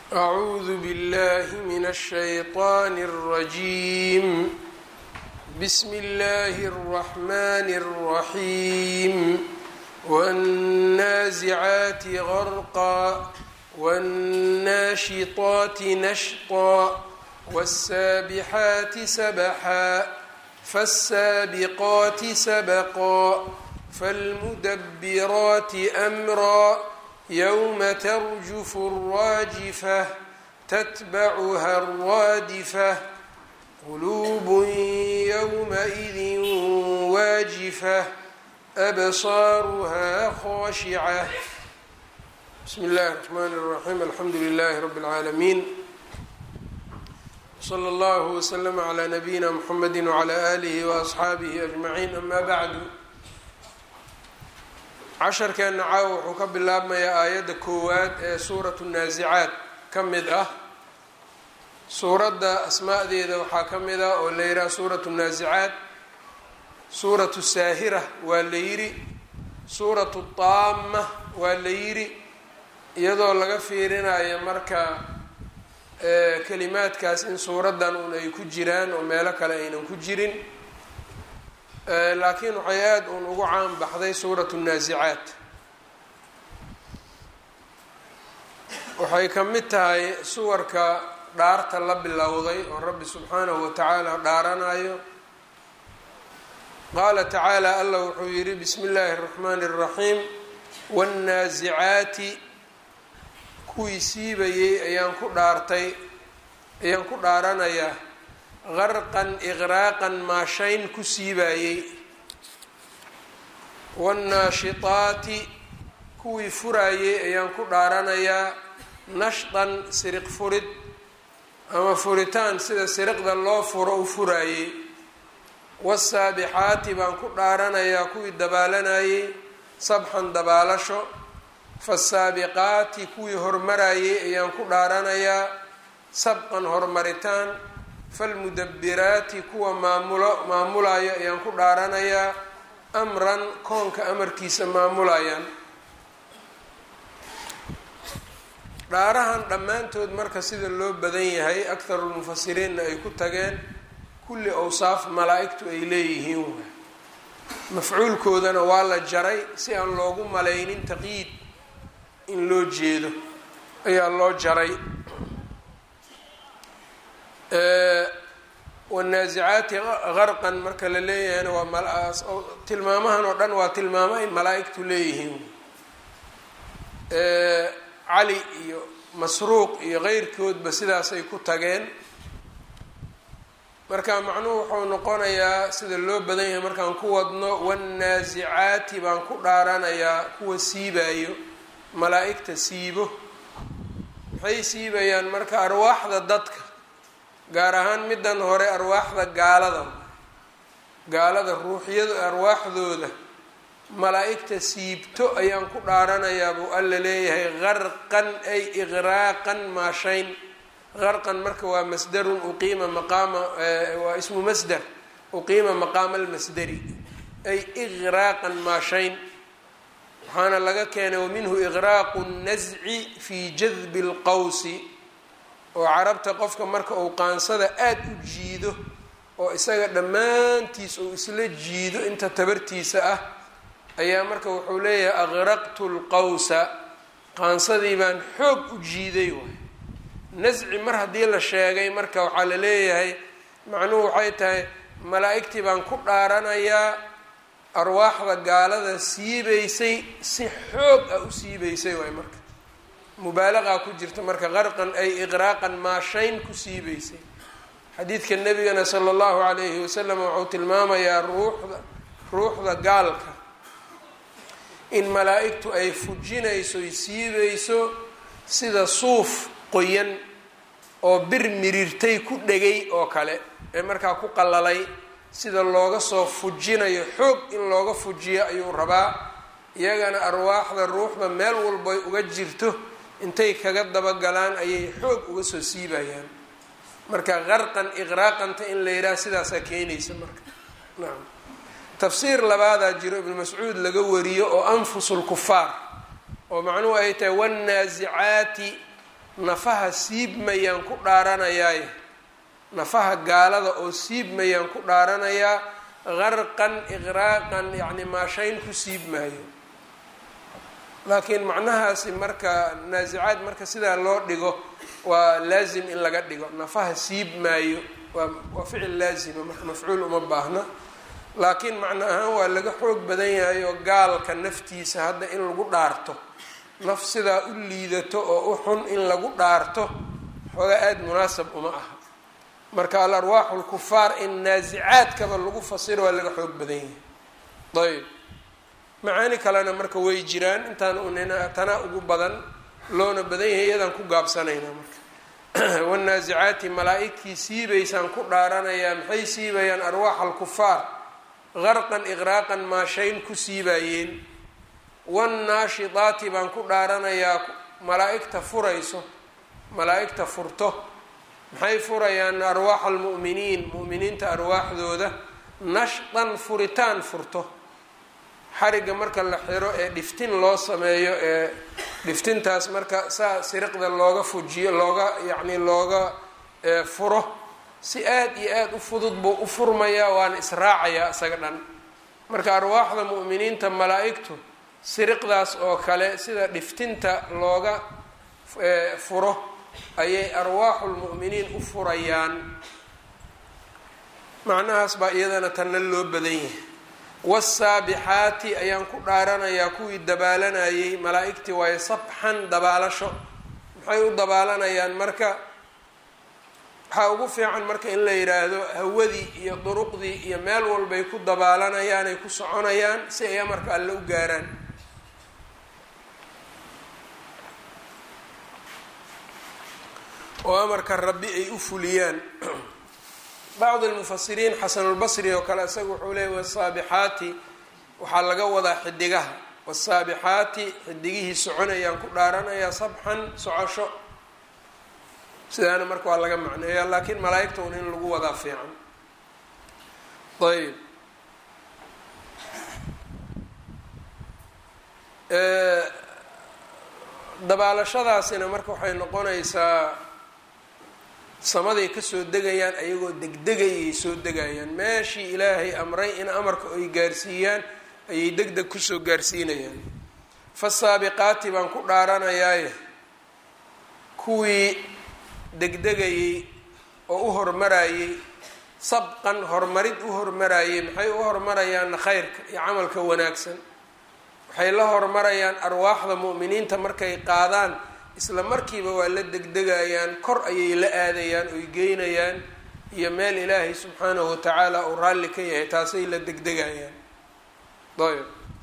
أعوذ بالله من الشيطان الرجيم بسم الله الرحمن الرحيم والنازعات غرقا والناشطات نشطا والسابحات سبحا فالسابقات سبقا فالمدبرات أمرا يوم ترجف الراجفة تتبعها الرادفة قلوب يومئذ واجفة أبصارها خاشعة بسم الله الرحمن الرحيم الحمد لله رب العالمين وصلى الله وسلم على نبينا محمد وعلى آله وأصxaabihi أجمعين أما بعد casharkeenna caawa wuxuu ka bilaabmayaa aayadda koowaad ee suuratu naasicaad ka mid ah suuradda asmaadeeda waxaa ka mid ah oo la yidhaha suuratu naasicaad suuratu saahira waa la yidhi suuratu taama waa la yidhi iyadoo laga fiirinayo marka kelimaadkaas in suuraddan un ay ku jiraan oo meelo kale aynan ku jirin laakiin waxay aada uun ugu caan baxday suuratu naasicaad waxay ka mid tahay suwarka dhaarta la bilowday oo rabbi subxaanahu wa tacaala dhaaranayo qaala tacaala allah wuxuu yidhi bismi illaahi اraxmaani اraxiim waannaasicaati kuwii siibayey ayaan ku dhaartay ayaan ku dhaaranayaa qarqan iqraaqan maashayn ku siibaayey waannaashitaati kuwii furaayey ayaan ku dhaaranayaa nashdan siriq furid ama furitaan sida siriqda loo furo u furaayey wasaabixaati baan ku dhaaranayaa kuwii dabaalanayey sabxan dabaalasho fasaabiqaati kuwii hormarayey ayaan ku dhaaranayaa sabqan hormaritaan falmudabiraati kuwa maamulo maamulayo ayaan ku dhaaranayaa amran koonka amarkiisa maamulayaan dhaarahan dhammaantood marka sida loo badan yahay akharulmufasiriinna ay ku tageen kulli awsaaf malaa-igtu ay leeyihiin waay mafcuulkoodana waa la jaray si aan loogu malaynin taqyiid in loo jeedo ayaa loo jaray wanaasicaati qarqan marka la leeyahayna waa tilmaamahan oo dhan waa tilmaamo ay malaa-igtu leeyihiin cali iyo masruuq iyo keyrkoodba sidaasay ku tageen marka macnuhu wuxuu noqonayaa sida loo badan yahay markaan ku wadno wannaasicaati baan ku dhaaranayaa kuwa siibaayo malaa-igta siibo maxay siibayaan marka arwaaxda dadka gaar ahaan middan hore arwaaxda gaalada gaalada ruuxyadu arwaaxdooda malaa-igta siibto ayaan ku dhaaranayaa buu alla leeyahay qarqan ay iqraaqan maashayn qarqan marka waa masdarun uqiima maqaama waa ismu masder uqiima maqaama almasderi ay iqraaqan maashayn waxaana laga keenay waminhu iqraaqu nasci fii jadbi lqawsi oo carabta qofka marka uu qaansada aada u jiido oo isaga dhammaantiis uu isla jiido inta tabartiisa ah ayaa marka wuxuu leeyahay aqraqtu lqawsa qaansadii baan xoog u jiiday waay nasci mar haddii la sheegay marka waxaa la leeyahay macnuhu waxay tahay malaa-igtii baan ku dhaaranayaa arwaaxda gaalada siibaysay si xoog ah u siibaysay waay marka mubaalaqaa ku jirta marka qarqan ay iqraaqan maashayn ku siibaysay xadiidka nebigana sala allahu calayhi wasalam wuxuu tilmaamayaa ruuxda ruuxda gaalka in malaa-igtu ay fujinayso y siibayso sida suuf qoyan oo bir mirirtay ku dhegay oo kale ee markaa ku qalalay sida looga soo fujinayo xoog in looga fujiyo ayuu rabaa iyagana arwaaxda ruuxda meel walboy uga jirto intay kaga dabagalaan ayay xoog uga soo siibayaan marka qarqan iqraaqanta in la yidhaha sidaasaa keenaysa marka nacam tafsiir labaadaa jiro ibnu mascuud laga wariyo oo anfusu lkufaar oo macnuhu ay tahay wannaasicaati nafaha siibmayaan ku dhaaranayaaye nafaha gaalada oo siibmayaan ku dhaaranayaa qarqan iqraaqan yacni maashayn ku siibmaayo laakiin macnahaasi marka naasicaad marka sidaa loo dhigo waa laazim in laga dhigo nafaha siib maayo waa waa ficil laazima marka mafcuul uma baahna laakiin macno ahaan waa laga xoog badan yahay oo gaalka naftiisa hadda in lagu dhaarto naf sidaa u liidato oo u xun in lagu dhaarto xoogaa aada munaasab uma aha marka al arwaaxu lkufaar in naasicaadkaba lagu fasiro waa laga xoog badan yahay ayb macaani kalena marka way jiraan intaan unina tanaa ugu badan loona badan yahay iyadaan ku gaabsanaynaa marka wanaasicaati malaa-igtii siibaysaan ku dhaaranayaa maxay siibayaan arwaaxa alkufaar qarqan iqraaqan maashayn ku siibaayeen wannaashidaati baan ku dhaaranayaa malaa-igta furayso malaa-igta furto maxay furayaan arwaaxa almu'miniin mu'miniinta arwaaxdooda nashdan furitaan furto xarigga marka la xiro ee dhiftin loo sameeyo ee dhiftintaas marka saa siriqda looga fujiyo looga yacni looga furo si aad iyo aada u fudud buu u furmayaa waana israacayaa isaga dhan marka arwaaxda mu'miniinta malaa-igtu siriqdaas oo kale sida dhiftinta looga furo ayay arwaaxulmu'miniin u furayaan macnahaas baa iyadana tanna loo badan yahay wasaabixaati ayaan ku dhaaranayaa kuwii dabaalanayay malaa-igtii waayo sabxan dabaalasho maxay u dabaalanayaan marka waxaa ugu fiican marka in la yidhaahdo hawadii iyo duruqdii iyo meel walbay ku dabaalanayaan ay ku soconayaan si ay amarka alle u gaaraan oo amarka rabbi ay u fuliyaan bacd almufasiriin xasanulbasri oo kale isaga wuxuu leeyay wasaabixaati waxaa laga wadaa xidigaha wasaabixaati xidigihii soconayaan ku dhaaranayaa sabxan socosho sidaana marka waa laga macneeya laakiin malaa-igta un in lagu wadaa fiican ayb dabaalashadaasina marka waxay noqonaysaa samaday kasoo degayaan ayagoo degdegayay soo degayaan meeshii ilaahay amray in amarka ay gaarsiiyaan ayay deg deg kusoo gaarsiinayaan fasaabiqaati baan ku dhaaranayaaye kuwii degdegayey oo u hormarayey sabqan horumarid u hormarayey maxay u hormarayaanna khayrka iyo camalka wanaagsan waxay la hormarayaan arwaaxda mu'miniinta markay qaadaan isla markiiba waa la degdegayaan kor ayay la aadayaan oy geynayaan iyo meel ilaahay subxaanahu watacaala uu raalli ka yahay taasay la degdegayaan ayb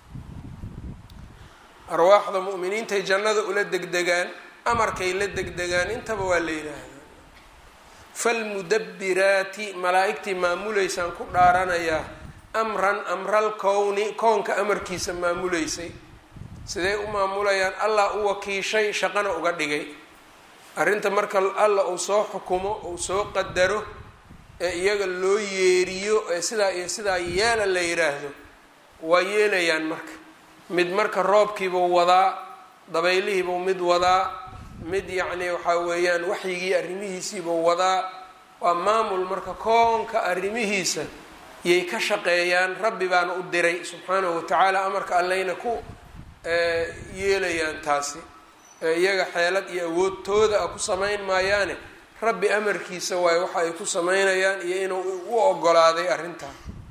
arwaaxda mu'miniintay jannada ula degdegaan amarkay la degdegaan intaba waa la yidhaahdaa falmudabbiraati malaa-igtii maamuleysaan ku dhaaranayaa amran amral kowni koonka amarkiisa maamuleysay sidee u maamulayaan allah u wakiishay shaqana uga dhigay arrinta marka alla uu soo xukumo uu soo qadaro ee iyaga loo yeeriyo ee sidaa iyo sidaa yeela la yidhaahdo waa yeelayaan marka mid marka roobkiibuu wadaa dabaylihiibuu mid wadaa mid yacni waxaa weeyaan waxyigii arrimihiisiibuu wadaa waa maamul marka koonka arrimihiisa yay ka shaqeeyaan rabbi baana u diray subxaanahu watacaala amarka alleyna ku yeelayaan taasi iyaga xeelad iyo awoodtooda a ku samayn maayaane rabbi amarkiisa waayo waxa ay ku samaynayaan iyo inuu u ogolaaday arrintaa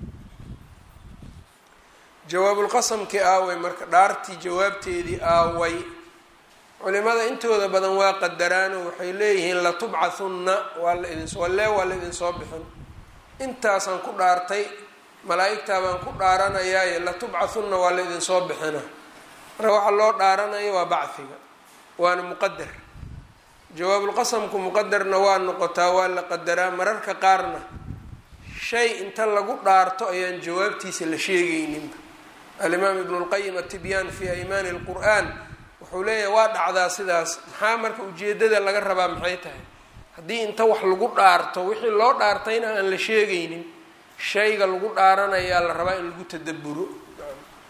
jawaabulqasamkii aaway marka dhaartii jawaabteedii aaway culimada intooda badan waa qadaraano waxay leeyihiin latubcathunna waa la idin wallee waa la idinsoo bixin intaasaan ku dhaartay malaa-igtaa baan ku dhaaranayaaye latubcathunna waa la idinsoo bixina marka waxaa loo dhaaranayo waa bacfiga waana muqadar jawaabulqasamku muqadarna waa noqotaa waa la qadaraa mararka qaarna shay inta lagu dhaarto ayaan jawaabtiisa la sheegayninba alimaam ibnu lqayim atibyaan fi aymaani lqur-aan wuxuu leeyahay waa dhacdaa sidaas maxaa marka ujeedada laga rabaa maxay tahay haddii inta wax lagu dhaarto wixii loo dhaartayna aan la sheegaynin shayga lagu dhaaranayaa la rabaa in lagu tadaburo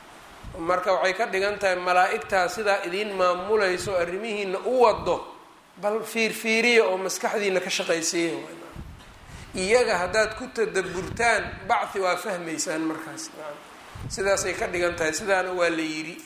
marka waxay ka dhigan tahay malaa-igtaa sidaa idiin maamulayso arrimihiina u wado bal fiirfiiriya oo maskaxdiina ka shaqaysiiya iyaga haddaad ku tadaburtaan bacthi waa fahmaysaan markaas sidaasay ka dhigan tahay sidaana waa la yidhi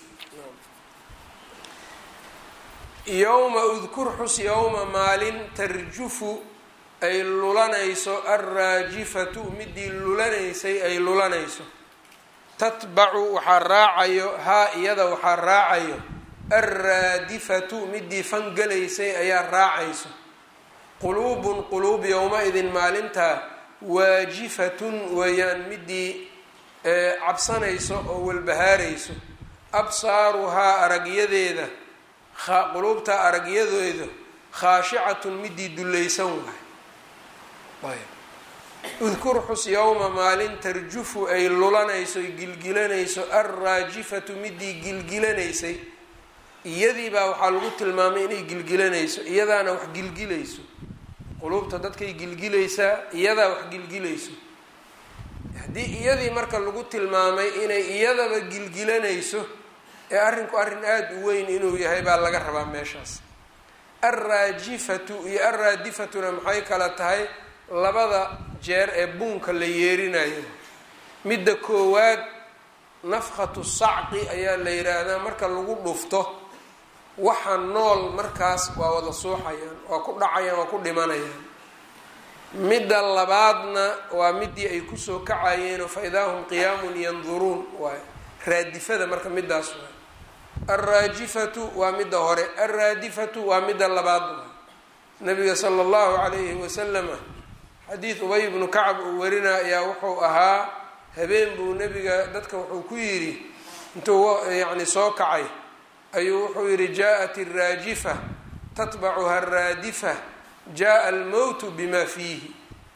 yowma udkur xus yowma maalin tarjufu ay lulanayso alraajifatu midii lulanaysay ay lulanayso tatbacu waxaa raacayo haa iyada waxaa raacayo alraadifatu midii fangalaysay ayaa raacayso quluubun quluub yowma-idin maalintaa waajifatun weeyaan midii cabsanayso oo walbahaarayso absaaruhaa aragyadeeda quluubtaa aragyadeeda khaashicatun midii dullaysan waay udkur xus yowma maalin tarjufu ay lulanayso gilgilanayso alraajifatu midii gilgilanaysay iyadiibaa waxaa lagu tilmaamay inay gilgilanayso iyadaana wax gilgilayso quluubta dadkay gilgilaysaa iyadaa wax gilgilayso haddii iyadii marka lagu tilmaamay inay iyadaba gilgilanayso ee arrinku arrin aada u weyn inuu yahay baa laga rabaa meeshaas alraajifatu iyo alraadifatuna maxay kala tahay labada jeer ee buunka la yeerinayo midda koowaad nafkhatu sacqi ayaa la yidhaahdaa marka lagu dhufto waxa nool markaas waa wada suuxayaan waa ku dhacayaan waa ku dhimanayaan midda labaadna waa midii ay kusoo kacayeenoo fa idaa hum qiyaamun yanduruun waay raadifada marka midaas waay alraajifatu waa midda hore alraadifatu waa midda labaad waay nabiga sala allahu calayhi wasalama xadiid ubay bnu kacab uu warina ayaa wuxuu ahaa habeen buu nebiga dadka wuxuu ku yidhi intuu yacni soo kacay ayuu wuxuu yidhi jaa-at alraajifa tatbacuha alraadifa jaa almowtu bima fiihi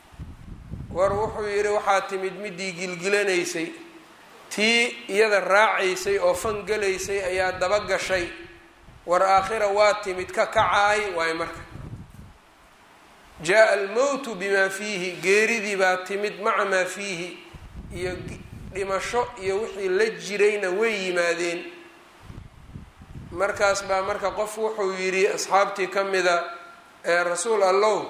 war wuxuu yidhi waxaa timid midii gilgilanaysay tii iyada raacaysay oo fangalaysay ayaa daba gashay war aakhira waa timid ka kacaay waayo marka jaa almowtu bimaa fiihi geeridii baa timid maca maa fiihi iyo dhimasho iyo wixii la jirayna way yimaadeen markaas baa marka qof wuxuu yidhi asxaabtii ka mida ee rasuul allow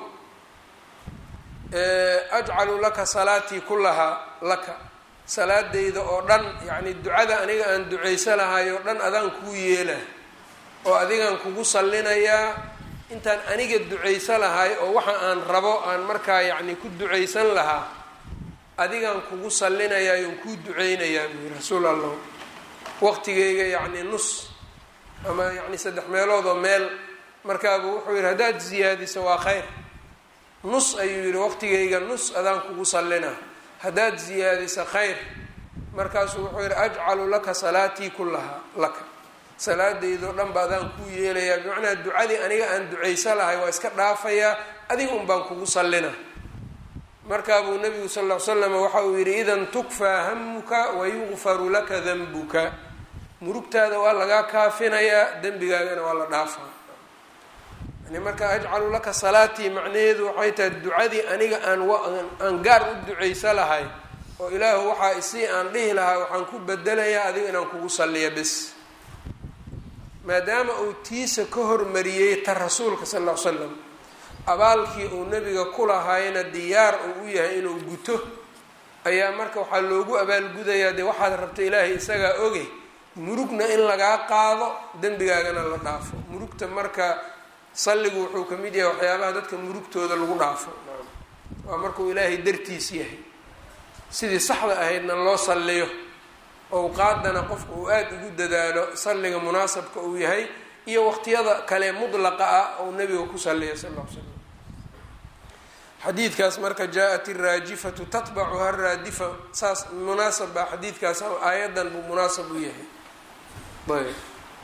ajcalu laka salaatii kullahaa laka salaadayda oo dhan yacni ducada aniga aan ducaysa lahay oo dhan adaan kuu yeela oo adigaan kugu sallinayaa intaan aniga ducaysa lahay oo waxa aan rabo aan markaa yacni ku ducaysan lahaa adigaan kugu sallinayaa oon kuu duceynayaa buu yiri rasuul allah waqtigeyga yacni nus ama yacni saddex meelood oo meel markaabuu wuxuu yidhi haddaad ziyaadiso waa khayr nus ayuu yidhi waqtigeyga nus adaan kugu sallinaa haddaad ziyaadiso khayr markaasuu wuxuu yidhi ajcalu laka salaatii kullahaa laka salaadaydoo dhan ba adaan kuu yeelayaa bimacnaa ducadii aniga aan ducaysa lahay waa iska dhaafayaa adiga un baan kugu sallinaa markaabuu nabigu sal ll ly slam waxa uu yidhi idan tukfaa hamuka wayugfaru laka danbuka murugtaada waa lagaa kaafinayaa dembigaagana waa la dhaafaa yani marka ajcalu laka salaatii macnaheedu waxay tahay ducadii aniga aan aan gaar u ducaysa lahay oo ilaahu waxaa isii aan dhihi lahaa waxaan ku bedelayaa adiga inaan kugu salliya bes maadaama uu tiisa ka hormariyey ta rasuulka sal ll ly slam abaalkii uu nebiga ku lahaayna diyaar uu u yahay inuu guto ayaa marka waxaa loogu abaalgudayaa dee waxaad rabta ilaahay isagaa oge murugna in lagaa qaado dembigaagana la dhaafo murugta marka salligu wuxuu ka mid yahay waxyaabaha dadka murugtooda lagu dhaafo waa markuu ilaahay dartiis yahay sidii saxda ahaydna loo salliyo owqaadana qofka uu aada ugu dadaalo salliga munaasabka uu yahay iyo waqtiyada kale mudlaqa ah ou nabiga ku salliya sal l slam xadiidkaas marka jaa-at iraajifatu tatbacuha raadifa saas munaasab baa xadiidkaas aayadan buu munaasab u yahay ayb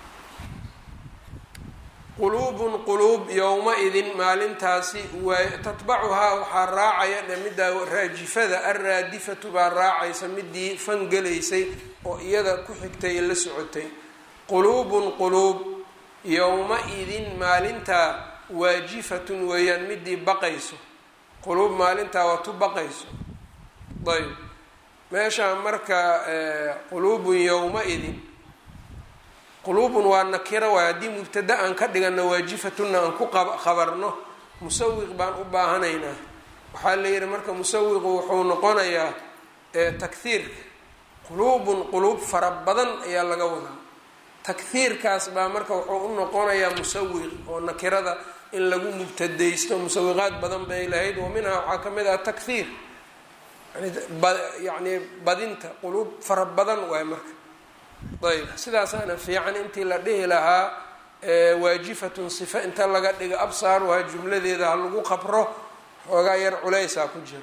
quluubun quluub yowma-idin maalintaasi waa tatbacuhaa waxaa raacaya dhe middaa raajifada alraadifatu baa raacaysa midii fangelaysay oo iyada ku xigtay la socotay quluubun quluub yowma-idin maalintaa waajifatun weeyaan midii baqayso quluub maalintaa waa tu baqayso ayb meeshaa marka quluubun yowma-idin quluubun waa nakiro waay haddii mubtada aan ka dhigano waajifatunna aan ku khabarno musawiq baan u baahanaynaa waxaa la yihi marka musawiqu wuxuu noqonayaa takhiirka quluubun quluub fara badan ayaa laga wadaa takhiirkaas baa marka wuxuu u noqonayaa musawiq oo nakirada in lagu mubtadaysto musawiqaad badan bay lahayd wa minhaa waxaa ka mid ah takhiir yani badinta quluub fara badan waay marka ayb sidaasaana fiican intii la dhihi lahaa waajifatun sifa inta laga dhigo absaaruhaa jumladeeda ha lagu qabro xoogaa yar culeysaa ku jiro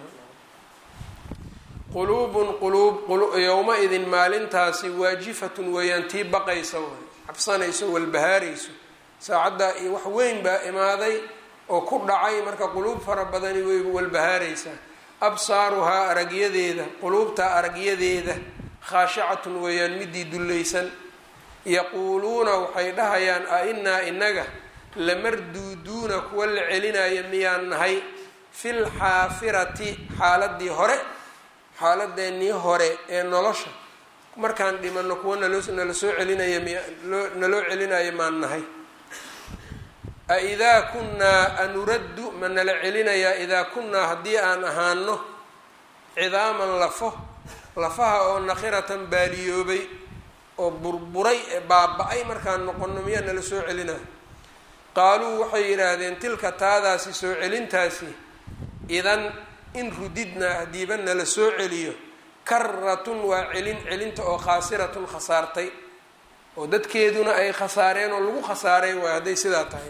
quluubun quluub yowma-idin maalintaasi waajifatun weeyaan tii baqaysa waay cabsanayso walbahaarayso saacaddaa iyo wax weyn baa imaaday oo ku dhacay marka quluub fara badani way walbahaaraysaa absaaruhaa aragyadeeda quluubtaa aragyadeeda khaashicatun weeyaan midii dullaysan yaquuluuna waxay dhahayaan a inaa inaga lamarduuduuna kuwa la celinaya miyaan nahay fil xaafirati xaaladii hore xaaladeenii hore ee nolosha markaan dhimano kuwa naloo nala soo celinaya miya loo naloo celinaya maan nahay a idaa kunnaa anuraddu ma nala celinayaa idaa kunnaa haddii aan ahaano cidaaman lafo lafaha oo nakhiratan baaliyoobay oo burburay ee baaba-ay markaan noqono miyaa nala soo celinaa qaaluu waxay yidhaahdeen tilka taadaasi soo celintaasi idan in rudidnaa haddiiba nala soo celiyo karatun waa celin celinta oo khaasiratun khasaartay oo dadkeeduna ay khasaareen oo lagu khasaaray waay hadday sidaa tahay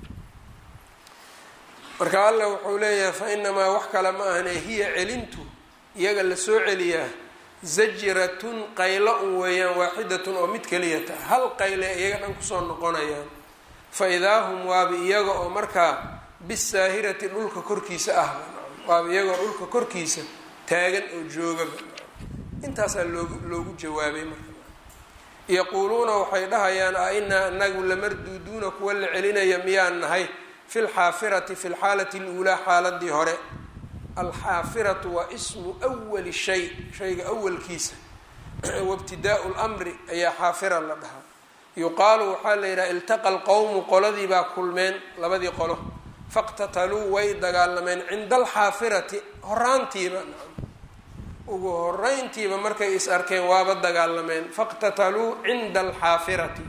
marka allah wuxuu leeyahay fa inamaa wax kale ma ahane hiya celintu iyaga la soo celiyaa zajratun qaylo un weeyaan waaxidatun oo mid keliyata hal qayle iyaga dhan kusoo noqonayaan fa idaa hum waaba iyaga oo markaa bisaahirati dhulka korkiisa ah waaba iyagoo dhulka korkiisa taagan oo joogaba intaasaa loogu loogu jawaabay marka yaquuluuna waxay dhahayaan a inaa anagu lamarduuduuna kuwa la celinaya miyaan nahay fi lxaafirati fi lxaalati luulaa xaaladii hore alxaafiratu waa ismu wali shay shayga awalkiisa wabtidaau lmri ayaa xaafira la dhahaa yuqaalu waxaa la yidhaha iltaqa lqowmu qoladii baa kulmeen labadii qolo faqtataluu way dagaalameen cinda alxaafirati horaantiiba ugu horeyntiiba markay is arkeen waaba dagaalameen faqtataluu cinda alxaafirati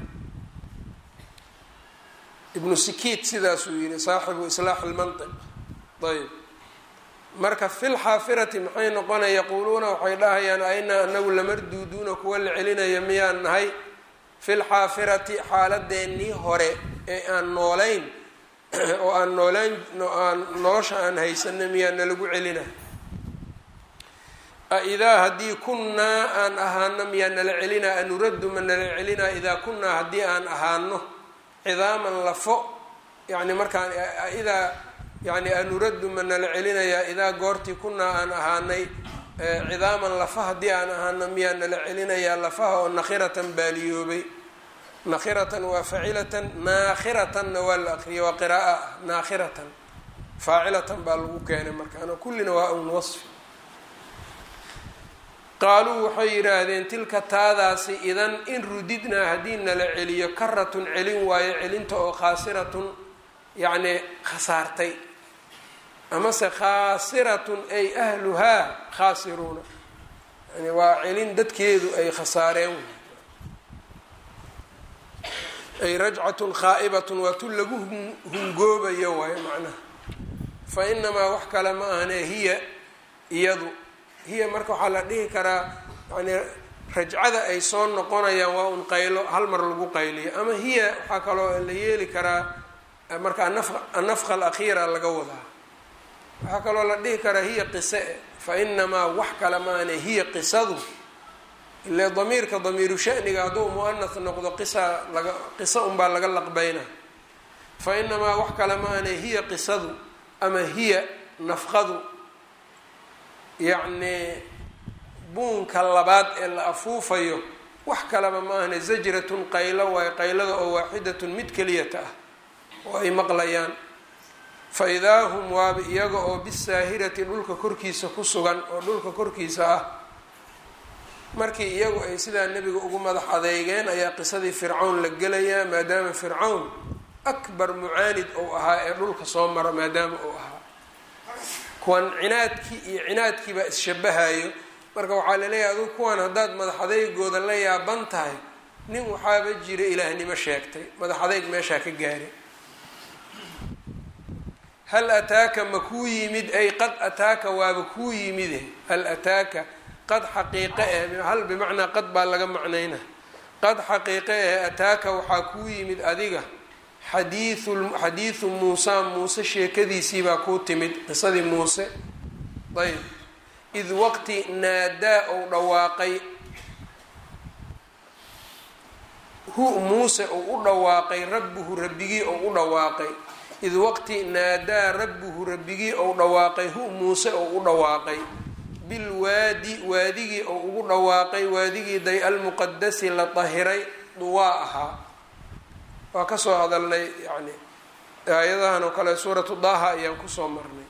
ibnu sikiit sidaasuu yihi saaxibu islaax lmantiq ayb marka fi lxaafirati maxay noqonaya yaquuluuna waxay dhahayaan ainaa anagu lamarduuduuna kuwa la celinaya miyaan nahay fi lxaafirati xaaladeenii hore ee aan noolayn oo aan noolaan aan nolosha aan haysana miyaa nalagu celina aidaa haddii kunnaa aan ahaano miyaa nala celinaa anuraddu ma nala celinaa idaa kunnaa haddii aan ahaano cidaaman lafo yani markaan idaa yani anuraddu ma nala celinayaa idaa goortii kunnaa aan ahaanay cidaaman lafa haddii aan ahaano miyaa nala celinayaa lafaha oo nakhiratan baaliyoobay nakhiratan waa facilatan naakhiratanna waa la aqriyay waa qiraaa ah naakhiratan faacilatan baa lagu keenay markaana kullina waa un wasfi qaaluu waxay yidhaahdeen tilka taadaasi idan in rudidnaa haddii nala celiyo karatun celin waayo celinta oo khaasiratun yacni khasaartay amase khaasiratun ay ahluhaa khaasiruuna yani waa celin dadkeedu ay khasaareen ay rajcatun khaa'ibatun waa tu lagu hungoobayo waayo macnaha fa inamaa wax kale ma ahane hiya iyadu hiya marka waxaa la dhihi karaa yani rajcada ay soo noqonayaan waa un qaylo hal mar lagu qayliyo ama hiya waxaa kaloo la yeeli karaa marka annafqa alakhiira laga wadaa waxaa kaloo la dhihi karaa hiya qise fa inamaa wax kale maane hiya qisadu ile damiirka damiiru shaniga hadduu muanas noqdo qisa laga qisa unbaa laga laqbayna fa inamaa wax kale maane hiya qisadu ama hiya nafqadu yacni buunka labaad ee la afuufayo wax kaleba ma ahne zajratun qaylo waayo qaylada oo waaxidatun mid keliyata ah oo ay maqlayaan fa idaa hum waaba iyaga oo bisaahirati dhulka korkiisa ku sugan oo dhulka korkiisa ah markii iyagu ay sidaa nebiga ugu madax adeygeen ayaa qisadii fircawn la gelayaa maadaama fircawn akbar mucaanid ou ahaa ee dhulka soo mara maadaama uu ahaa kuwan cinaadkii iyo cinaadkii baa isshabahayo marka waxaa laleeyahay adugu kuwan haddaad madax adeygooda la yaaban tahay nin waxaaba jira ilaahnimo sheegtay madax adeyg meeshaa ka gaaray hal ataaka ma kuu yimid ay qad ataaka waaba kuu yimide hal ataaka qad xaqiiqe eh hal bimacnaa qad baa laga macnayna qad xaqiiqe eh ataaka waxaa kuu yimid adiga xadiiu xadiidu muusa muuse sheekadiisii baa kuu timid qisadii muuse ayb id waqti naadaa ou dhawaaqay hu muuse ou u dhawaaqay rabbuhu rabbigii ou u dhawaaqay id waqti naadaa rabbuhu rabbigii ou dhawaaqay hu muuse ou u dhawaaqay bilwaadi waadigii ou ugu dhawaaqay waadigii day almuqadasi la dahiray duwaa ahaa waa kasoo hadalnay yani aayadahan oo kale suuratu daha ayaan kusoo marnay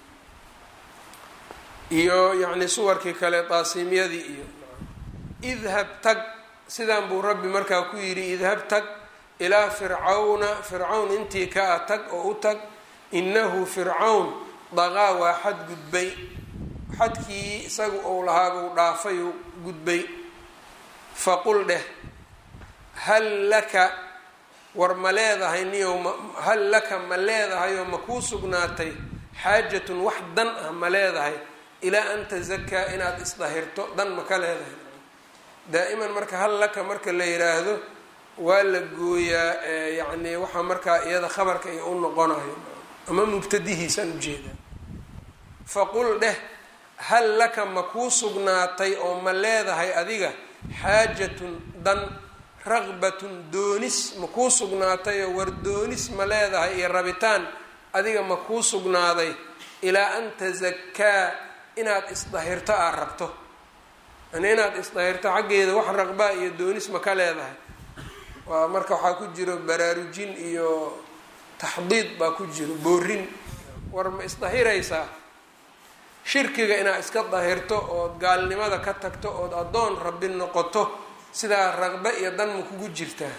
iyo yacni suwarkii kale taasimyadii iyo idhab tag sidaan buu rabbi markaa ku yidhi idhab tag ilaa fircawna fircawn intii ka a tag oo u tag innahu fircawn daqaa waa xad gudbay xadkii isagu ou lahaabuu dhaafayuu gudbay faqul dheh hal laka war ma leedahay niyow ma hal laka ma leedahay oo ma kuu sugnaatay xaajatun wax dan ah ma leedahay ilaa an tazakaa inaad isdahirto dan ma ka leedahay daa'iman marka hal laka marka la yiraahdo waa la gooyaa yacni waxaa markaa iyada khabarka iyo u noqonayo ama mubtadihiisaan ujeedaa faqul dheh hal laka ma kuu sugnaatay oo ma leedahay adiga xaajatun dan raqbatun doonis ma kuu sugnaatay oo war doonis ma leedahay iyo rabitaan adiga ma kuu sugnaaday ilaa an tazakaa inaad isdahirto aad rabto yani inaad isdahirto xaggeeda wax raqbaa iyo doonis ma ka leedahay waa marka waxaa ku jiro baraarujin iyo taxdiid baa ku jiro boorin war ma isdahiraysaa shirkiga inaad iska dahirto ood gaalnimada ka tagto ood addoon rabbi noqoto sidaa raqbe iyo dan ma kugu jirtaa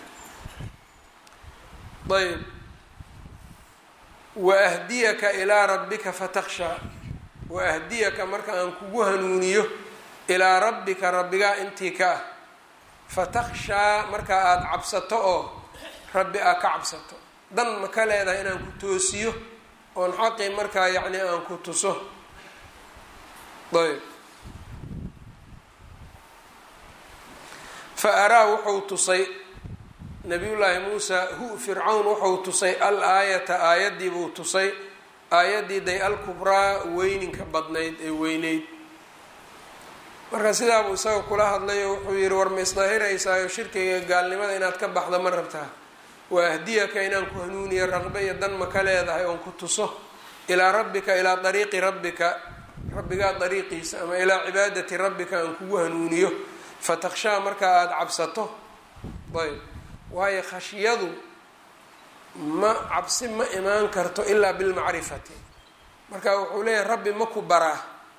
ayb waahdiyaka ilaa rabbika fatakshaa waahdiyaka marka aan kugu hanuuniyo ilaa rabbika rabbigaa intii ka ah fatakshaa marka aada cabsato oo rabbi aad ka cabsato dan ma ka leedahay inaan ku toosiyo oon xaqii markaa yacni aan ku tuso ayb fa araa wuxuu tusay nabiyullaahi muusa hu fircawn wuxuu tusay al aayata aayaddii buu tusay aayaddii day alkubraa weyninka badnayd ee weyneyd marka sidaabuu isaga kula hadlayo wuxuu yihi war ma isdahiraysaayo shirkiga gaalnimada inaad ka baxda ma rabtaa waa ahdiyaka inaan ku hanuuniyo raqbe iyo dan ma ka leedahay oon ku tuso ilaa rabbika ilaa dariiqi rabbika rabbigaa dariiqiisa ama ilaa cibaadati rabbika aan kugu hanuuniyo fatakshaa markaa aada cabsato ayb waayo khashyadu ma cabsi ma imaan karto ilaa bilmacrifati marka wuxuu leeyahay rabbi ma ku baraa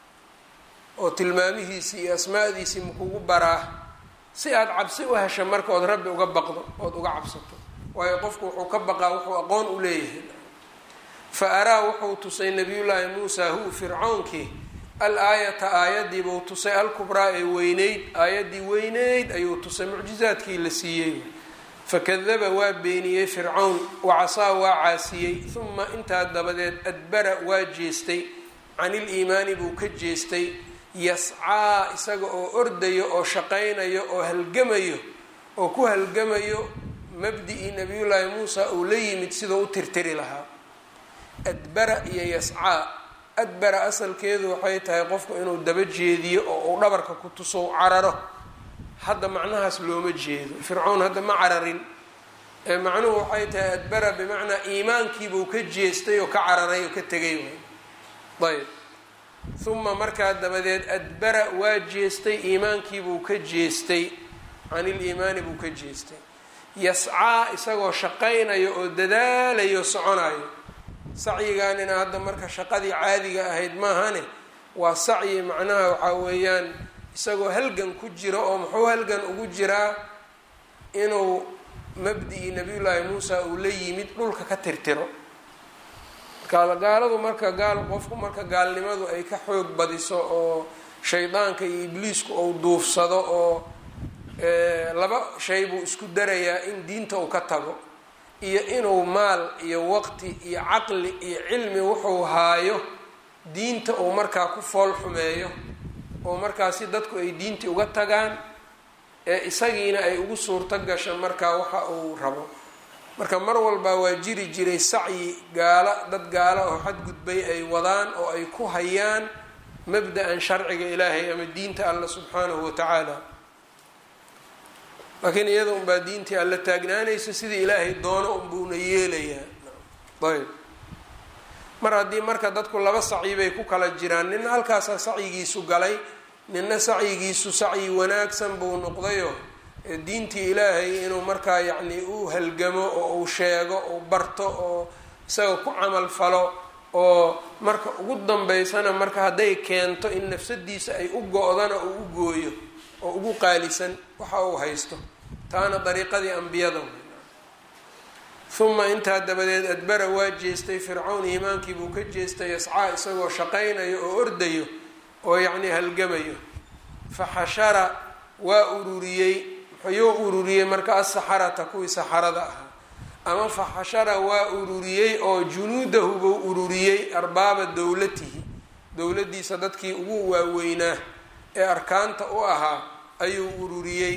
oo tilmaamihiisii iyo asmaadiisii makugu baraa si aada cabsi u hesha marka ood rabbi uga baqdo ood uga cabsato waayo qofku wuxuu ka baqaa wuxuu aqoon u leeyahay fa araa wuxuu tusay nabiyullaahi muusa hu fircawnkii al aayata aayadii buu tusay alkubraa ee weyneyd aayaddii weyneyd ayuu tusay mucjizaadkii la siiyey fakadaba waa beeniyey fircawn wacasaa waa caasiyey uma intaa dabadeed adbara waa jeestay can iliimaani buu ka jeestay yascaa isaga oo ordayo oo shaqaynayo oo halgamayo oo ku halgamayo mabdi-ii nabiyullaahi muusa uu la yimid sidoo u tirtiri lahaa adbara iyo yascaa adbara asalkeedu waxay tahay qofku inuu daba jeediyo oo uu dhabarka ku tuso cararo hadda macnahaas looma jeedo fircawn hadda ma cararin ee macnuhu waxay tahay adbara bimacnaa iimaankiibuu ka jeestay oo ka cararay oo ka tegay ayb uma markaa dabadeed adbara waa jeestay iimaankiibuu ka jeestay can iliimaani buu ka jeestay yascaa isagoo shaqaynayo oo dadaalayo soconayo sacyiganina hadda marka shaqadii caadiga ahayd maahane waa sacyi macnaha waxaa weeyaan isagoo halgan ku jiro oo muxuu halgan ugu jiraa inuu mabdi-i nabiyullaahi muusa uu la yimid dhulka ka tirtiro gaaladu marka gaal qofku marka gaalnimadu ay ka xoog badiso oo shaydaanka iyo ibliisku uu duufsado oo laba shay buu isku darayaa in diinta uu ka tago iyo inuu maal iyo waqti iyo caqli iyo cilmi wuxuu haayo diinta uu markaa ku fool xumeeyo oo markaasi dadku ay diintii uga tagaan ee isagiina ay ugu suurto gasho markaa waxa uu rabo marka mar walba waa jiri jiray sacyi gaala dad gaala oo xadgudbay ay wadaan oo ay ku hayaan mabda-an sharciga ilaahay ama diinta alla subxaanahu watacaala laakiin iyada unbaa diintii alla taagnaanayso sidii ilaahay doono unbuuna yeelayaa ayb mar haddii marka dadku laba sacyi bay ku kala jiraan nina halkaasaa sacyigiisu galay nina sacyigiisu sacyi wanaagsan buu noqdayo diintii ilaahay inuu markaa yacni u halgamo oo uu sheego uu barto oo isaga ku camal falo oo marka ugu dambeysana marka hadday keento in nafsadiisa ay u go-dana uu u gooyo oo ugu qaalisan waxa uu haysto taana dariiqadii ambiyada uma intaa dabadeed adbara waa jeestay fircawn iimaankii buu ka jeestay yascaa isagoo shaqaynayo oo ordayo oo yacni halgamayo fa xashara waa ururiyey muxuyuu ururiyey marka asaxarata kuwii saxarada ahaa ama fa xashara waa ururiyey oo junuudahu buu ururiyey arbaaba dowlatihi dowladdiisa dadkii ugu waaweynaa ee arkaanta u ahaa ayuu ururiyey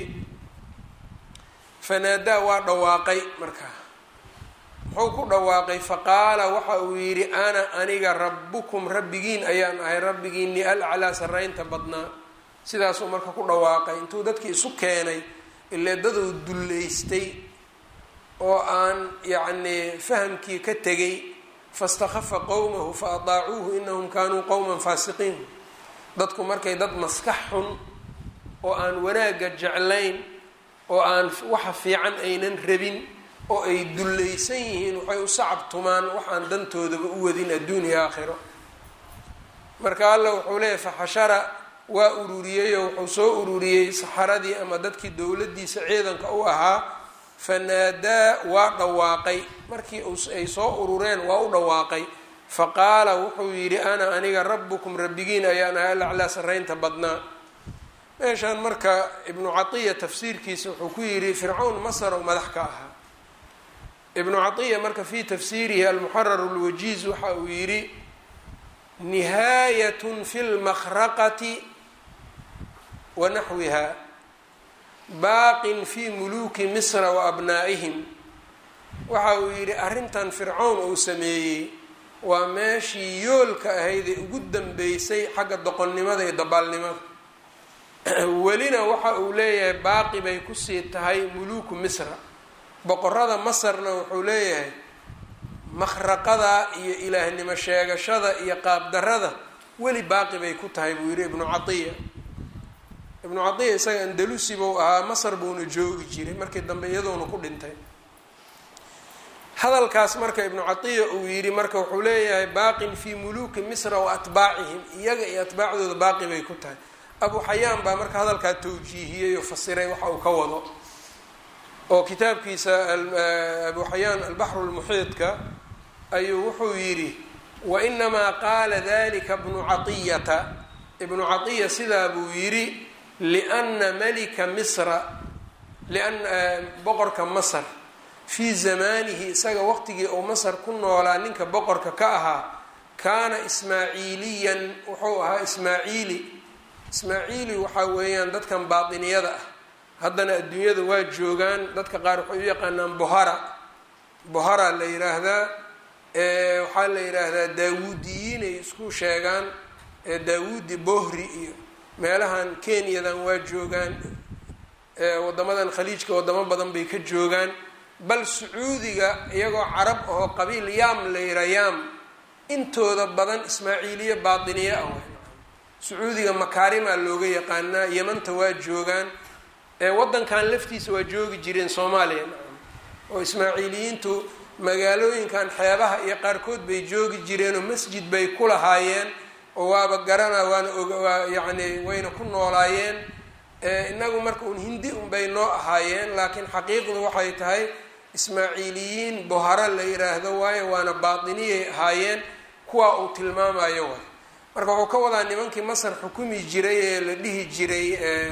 fanaadaa waa dhawaaqay markaa muxuu ku dhawaaqay faqaala waxa uu yidhi ana aniga rabbukum rabbigiin ayaan ahay rabbigiinii alclaa sarraynta badnaa sidaasuu marka ku dhawaaqay intuu dadkii isu keenay ile daduu dullaystay oo aan yacnii fahamkii ka tegay fastakhafa qowmahu fa adaacuuhu inahum kaanuu qowman faasiqiin dadku markay dad maskax xun oo aan wanaagga jeclayn oo aan waxa fiican aynan rabin oo ay dullaysan yihiin waxay u sacab tumaan waxaan dantoodaba u wadin adduuniya aakhiro marka alla wuxuu leeyahy faxashara waa ururiyeyoo wuxuu soo ururiyey saxaradii ama dadkii dowladdiisa ciidanka u ahaa fanaadaa waa dhawaaqay markii ay soo urureen waa u dhawaaqay faqaala wuxuu yidhi ana aniga rabbukum rabbigiin ayaan ahay alaclaa sarraynta badnaa meeshaan marka ibnu catiya tafsiirkiisa wuxuu ku yidhi fircawn masar oo madax ka ahaa ibnu catiya marka fii tafsiirihi almuxarar lwajiiz waxa uu yidhi nihaayatun fi lmakhraqati wa naxwiha baaqin fi muluuki misra wa abnaa'ihim waxa uu yidhi arrintan fircawn uu sameeyey waa meeshii yoolka ahayd ee ugu dambeysay xagga doqonnimada iyo dabaalnimada welina waxa uu leeyahay baaqi bay kusii tahay muluuku misra boqorada masarna wuxuu leeyahay makhraqada iyo ilaahnimo sheegashada iyo qaabdarada weli baaqi bay ku tahay buu yidhi ibnu catiya ibnu catiya isaga andalusi buu ahaa masar buuna joogi jiray markii dambe iyadoona ku dhintay hadalkaas marka ibnu catiya uu yidhi marka wuxuu leeyahay baaqin fii muluuki misra wa atbaacihim iyaga iyo atbaacdooda baaqi bay ku tahay abu xayaan baa marka hadalkaa tawjiihiyey oo fasiray waxa uu ka wado oo kitaabkiisa abu xayaan albaxru lmuxiidka ayuu wuxuu yidhi wainamaa qaala dalika bnu caiyata ibnu caiya sidaa buu yidhi liana malika misra liana boqorka masar fii zamaanihi isaga waqtigii uu masar ku noolaa ninka boqorka ka ahaa kaana ismaaciiliyan wuxuu ahaa ismaaciili ismaaciili waxaa weeyaan dadkan baatiniyada ah haddana adduunyada waa joogaan dadka qaar waxay u yaqaanaan bohara bohara la yiraahdaa waxaa la yidhaahdaa daawuudiyiin ay isku sheegaan daawuudi bohri iyo meelahan kenyadan waa joogaan wadamadan khaliijka wadamo badan bay ka joogaan bal sacuudiga iyagoo carab ahoo qabiil yaam la yira yaam intooda badan ismaaciiliye baatiniye ah sacuudiga makaarimaa looga yaqaanaa yamanta waa joogaan eewaddankan laftiisa waa joogi jireen soomaaliya oo ismaaciiliyiintu magaalooyinkan xeebaha iyo qaarkood bay joogi jireenoo masjid bay ku lahaayeen oo waaba garana waana waa yacni wayna ku noolaayeen inagu marka un hindi unbay noo ahaayeen laakiin xaqiiqdu waxay tahay ismaaciiliyiin boharo la yiraahdo waayo waana baatiniyay ahaayeen kuwaa uu tilmaamayo waay marka wuxuu ka wadaa nimankii masar xukumi jiray ee la dhihi jiray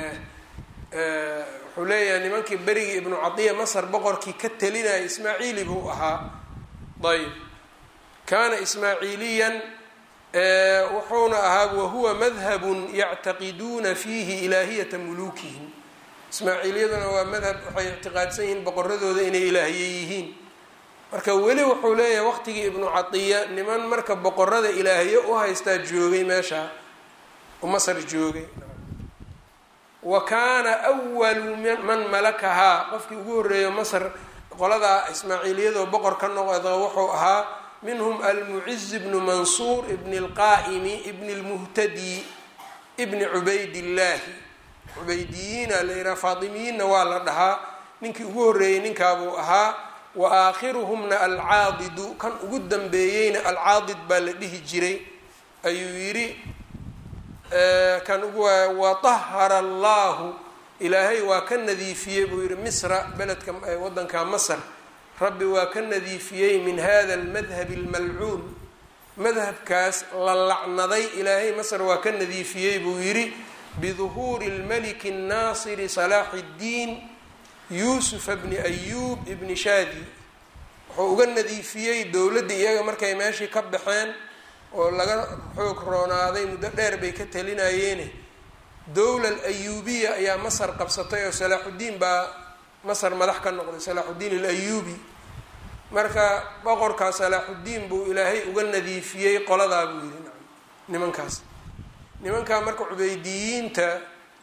wuxuu leeyahay nimankii berigii ibnu cadiya masar boqorkii ka talinaya ismaaciili buu ahaa ayb kaana ismaaciiliyan wuxuuna ahaa wahuwa madhabun yactaqiduuna fiihi ilaahiyata muluukihim ismaaciiliyaduna waa madhab waxay ictiqaadsan yihiin boqoradooda inay ilaahiye yihiin marka weli wuxuu leeyahay waqtigii ibnu cadiya niman marka boqorada ilaahiye u haystaa joogay meesha masar joogay wa kaana awalu man malakahaa qofkii ugu horreeyo masar qoladaa ismaaciiliyadoo boqor ka noqda wuxuu ahaa minhum almuciz bnu mansuur ibni اlqaa'imi ibni اlmuhtadi ibni cubaydillaahi cubaydiyiina la yidhaha faatimiyiinna waa la dhahaa ninkii ugu horreeyey ninkaabuu ahaa wa aakhiruhumna alcaadidu kan ugu dambeeyeyna alcaadid baa la dhihi jiray ayuu yidhi kan ugu watahara allahu ilaahay waa ka nadiifiyey buu yihi misra beledka wadanka masr rabbi waa ka nadiifiyey min hada almadhabi almalcuun madhabkaas la lacnaday ilaahay masr waa ka nadiifiyey buu yidhi biduhuuri lmaliki الnaasiri salaaxi اddiin yuusufa bni ayuub ibni shaadi wuxuu uga nadiifiyey dowladdii iyaga markay meeshii ka baxeen oo laga xoog roonaaday muddo dheer bay ka talinayeene dowla alayuubiya ayaa masar qabsatay oo salaaxuddiin baa masar madax ka noqday salaaxuddiin alayuubi marka boqorkaa salaaxuddiin buu ilaahay uga nadiifiyey qoladaa buu yihi nimankaas nimankaa marka cubeydiyiinta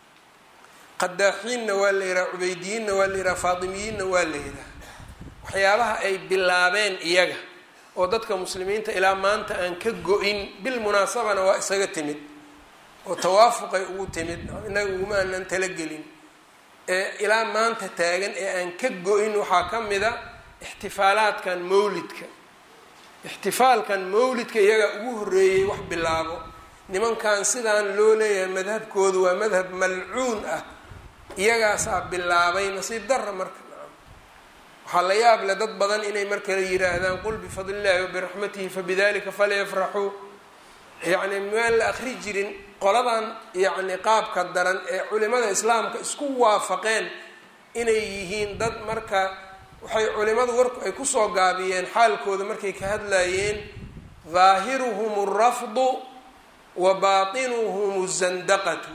qadaaxiinna waa la yidhaha cubeydiyiinna waa la yidhaha faatimiyiinna waa la yidhaha waxyaabaha ay bilaabeen iyaga oo dadka muslimiinta ilaa maanta aan ka go-in bil munaasabana waa isaga timid oo tawaafuqay ugu timid innaga uguma aanan talagelin ee ilaa maanta taagan ee aan ka go-in waxaa ka mid a ixtifaalaadkan mawlidka ixtifaalkan mawlidka iyagaa ugu horreeyey wax bilaabo nimankan sidaan loo leeyahay madhabkoodu waa madhab malcuun ah iyagaasaa bilaabay nasiib darra marka waxaa la yaab leh dad badan inay markale yidhaahdaan qul bifadli illahi wabiraxmatihi fabidalika falyafraxuu yacni maan la akri jirin qoladan yacni qaabka daran ee culimada islaamka isku waafaqeen inay yihiin dad marka waxay culimadu warku ay kusoo gaabiyeen xaalkooda markay ka hadlayeen daahiruhum alrafdu wa baatinuhum zandaqatu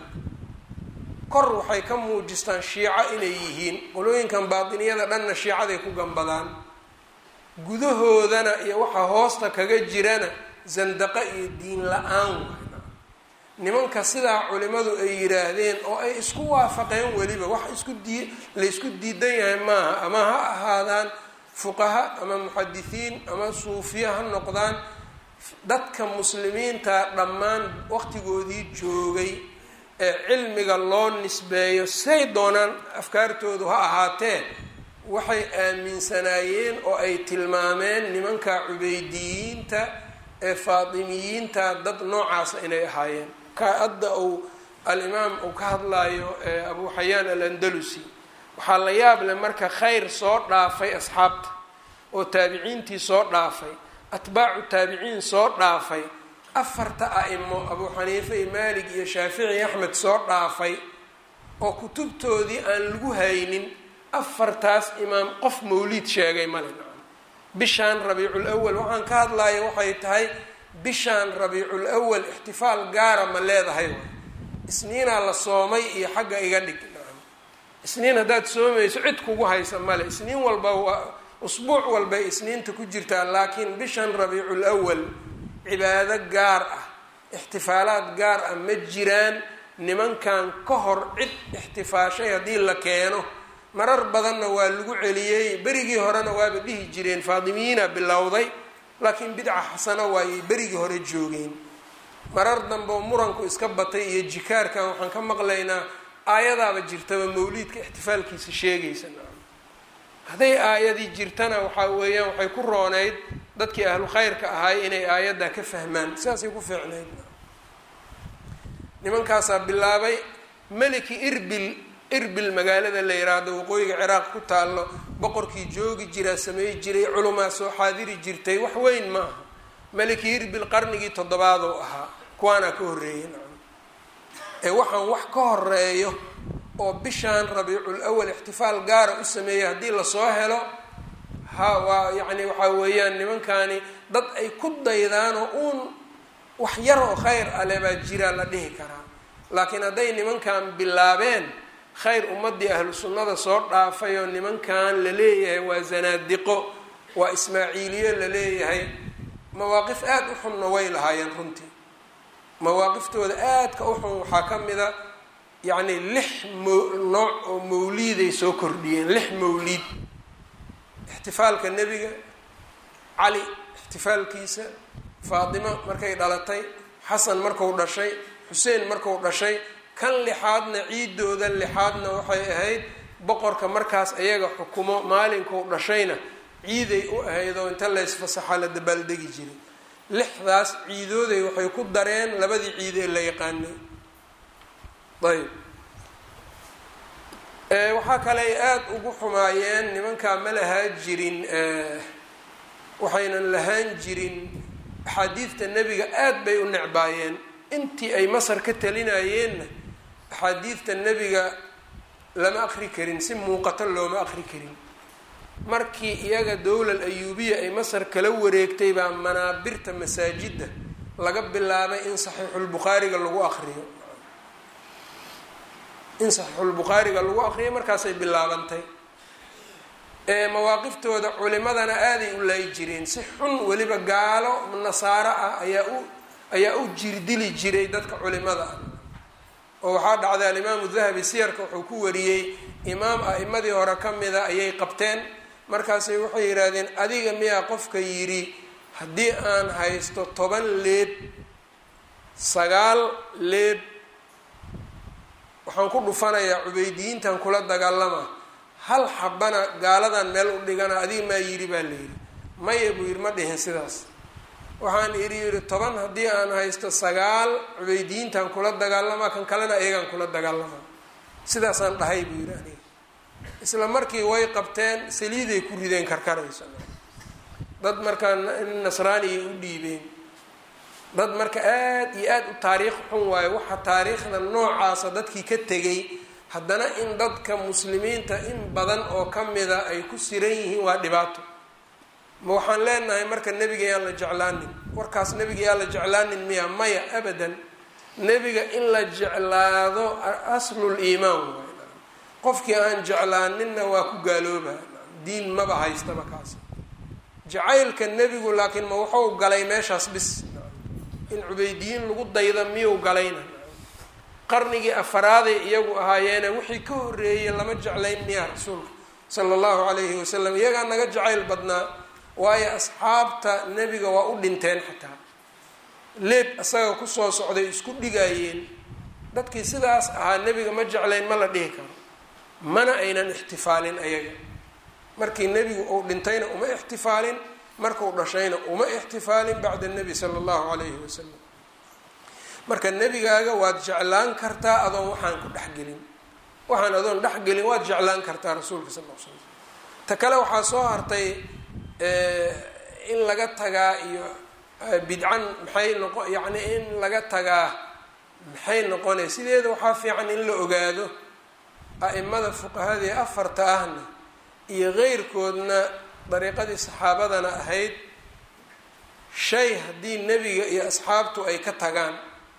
kor waxay ka muujistaan shiico inay yihiin qolooyinkan baatiniyada dhanna shiicaday ku gambadaan gudahoodana iyo waxa hoosta kaga jirana zandaqo iyo diin la-aan waana nimanka sidaa culimadu ay yidhaahdeen oo ay isku waafaqeen weliba wax isku dii laysku diidan yahay maaha ama ha ahaadaan fuqaha ama muxadisiin ama suufiya ha noqdaan dadka muslimiinta dhammaan waqtigoodii joogay ee cilmiga loo nisbeeyo say doonaan afkaartoodu ha ahaatee waxay aaminsanaayeen oo ay tilmaameen nimanka cubeydiyiinta ee faatimiyiinta dad noocaasa inay ahaayeen ka hadda uu alimaam uu ka hadlayo abu xayaan alandalusi waxaa la yaab leh marka khayr soo dhaafay asxaabta oo taabiciintii soo dhaafay atbaacu taabiciin soo dhaafay afarta a-imo abuu xaniife iyo maalig iyo shaafici iyo axmed soo dhaafay oo kutubtoodii aan lagu haynin afartaas imaam qof mawliid sheegay male bishaan rabiicul awal waxaan ka hadlaya waxay tahay bishaan rabiicul awal ixtifaal gaara ma leedahay isniinaa la soomay iyo xagga iga dhig isniin haddaad soomayso cid kugu haysa male isniin walba waa usbuuc walbay isniinta ku jirtaa laakiin bishan rabiicul awal cibaado gaar ah ixtifaalaad gaar ah ma jiraan nimankan ka hor cid ixtifaashay haddii la keeno marar badanna waa lagu celiyey berigii horena waaba dhihi jireen faatimiyiina bilowday laakiin bidca xasano waayay berigii hore joogeen marar dambeoo muranku iska batay iyo jikaarkan waxaan ka maqlaynaa aayadaaba jirtaba mawliidka ixtifaalkiisa sheegaysa hadday aayadii jirtana waxaa weeyaan waxay ku rooneyd dadkii ahlu khayrka ahaay inay aayaddaa ka fahmaan sidaasay ku fiicnayd nimankaasaa bilaabay meliki irbil irbil magaalada la yiraahdo waqooyiga ciraaq ku taallo boqorkii joogi jiraa sameey jiray culumaa soo xaadiri jirtay wax weyn ma aha meliki irbil qarnigii toddobaadoo ahaa kuwaanaa ka horreeyay ee waxaan wax ka horeeyo oo bishaan rabiicul awal ixtifaal gaara u sameeyay haddii lasoo helo ha waa yacni waxaa weeyaan nimankani dad ay ku daydaanoo uun wax yar oo khayr ale baa jiraa la dhihi karaa laakiin hadday nimankan bilaabeen khayr ummadii ahlu sunnada soo dhaafay oo nimankan la leeyahay waa zanaadiqo waa ismaaciiliyo la leeyahay mawaaqif aada u xunna way lahaayeen runtii mawaaqiftooda aadka u xun waxaa ka mida yacni lix mo nooc oo mawliiday soo kordhiyeen lix mawliid ixtifaalka nebiga cali ixtifaalkiisa faatimo markay dhalatay xasan marku dhashay xuseen marku dhashay kan lixaadna ciidooda lixaadna waxay ahayd boqorka markaas ayaga xukumo maalinkuu dhashayna ciiday u ahayd oo inta laysfasaxa la dabaaldegi jiray lixdaas ciidooday waxay ku dareen labadii ciid ee la yaqaanay ayb waxaa kale ay aada ugu xumaayeen nimankaa ma lahaa jirin waxaynan lahaan jirin axaadiidta nebiga aada bay u necbaayeen intii ay masar ka talinayeenna axaadiidta nebiga lama aqri karin si muuqato looma aqri karin markii iyaga dowlal ayuubiya ay masar kala wareegtay baa manaabirta masaajidda laga bilaabay in saxiixulbukhaariga lagu aqriyo in saxiixulbukhaariga lagu aqriyo markaasay bilaabantay mawaaqiftooda culimadana aaday u laayi jireen si xun weliba gaalo nasaaro ah ayaa u ayaa u jirdili jiray dadka culimada ah oo waxaa dhacday alimaamu dahabi siyarka wuxuu ku wariyey imaam a'imadii hore ka mida ayay qabteen markaasay waxay yidhaahdeen adiga miyaa qofka yidhi haddii aan haysto toban leeb sagaal leeb waxaan ku dhufanayaa cubaydiyiintan kula dagaalama hal xabana gaaladan meel u dhigana adiga maa yidhi baa la yidhi maya buu yidhi ma dhihin sidaas waxaan idhi yidhi toban haddii aan haysto sagaal cubaydiyiintan kula dagaalamaa kan kalena ayagaan kula dagaalamaa sidaasaan dhahay buu yidhi aniga isla markii way qabteen saliiday ku rideen karkarayso dad markaa nasraaniyay u dhiibeen dad marka aada iyo aada u taariikh xun waayo waxa taariikhda noocaasa dadkii ka tegay haddana in dadka muslimiinta in badan oo ka mida ay ku siran yihiin waa dhibaato ma waxaan leenahay marka nebiga yaan la jeclaanin warkaas nebiga yaan la jeclaanin miya maya abadan nebiga in la jeclaado aslul iimaan waay qofkii aan jeclaaninna waa ku gaalooba diin maba haystaba kaas jacaylka nebigu laakiin ma wuxuu galay meeshaas bis in cubaydiyiin lagu dayda miyuu galayna qarnigii afaraaday iyagu ahaayeene wixii ka horreeyey lama jeclayn miyaa rasuulka sala allahu calayhi wasalam iyagaa naga jacayl badnaa waayo asxaabta nebiga waa u dhinteen xataa leeb isaga kusoo socday isku dhigayeen dadkii sidaas ahaa nebiga ma jeclayn ma la dhihi karo mana aynan ixtifaalin ayaga markii nebigu uu dhintayna uma ixtifaalin markuu dhashayna uma ixtifaalin bacda nebi sala allahu calayhi wasalam marka nebigaaga waad jeclaan kartaa adoon waxaan ku dhexgelin waxaan adoon dhexgelin waad jeclaan kartaa rasuulka sal l slam ta kale waxaa soo hartay in laga tagaa iyo bidcan maxay noqo yacni in laga tagaa maxay noqonay sideeda waxaa fiican in la ogaado a'imada fuqahadii afarta ahna iyo qeyrkoodna dariiqadii saxaabadana ahayd shay haddii nebiga iyo asxaabtu ay ka tagaan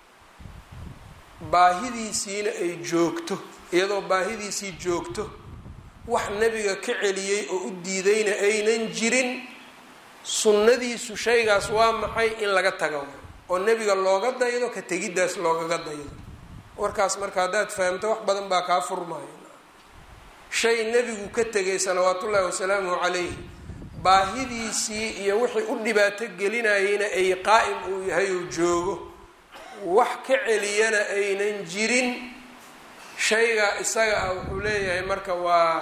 baahidiisiina ay joogto iyadoo baahidiisii joogto wax nebiga ka celiyey oo u diidayna aynan jirin sunnadiisu shaygaas waa maxay in laga tago oo nebiga looga daydo ka tegiddaas loogaga daydo warkaas marka haddaad fahamto wax badan baa kaa furmaayo shay nebigu ka tegay salawaatullaahi wasalaamuhu calayhi baahidiisii iyo wixii u dhibaato gelinayeyna ay qaa'im uu yahay uu joogo wax ka celiyana aynan jirin shayga isaga ah wuxuu leeyahay marka waa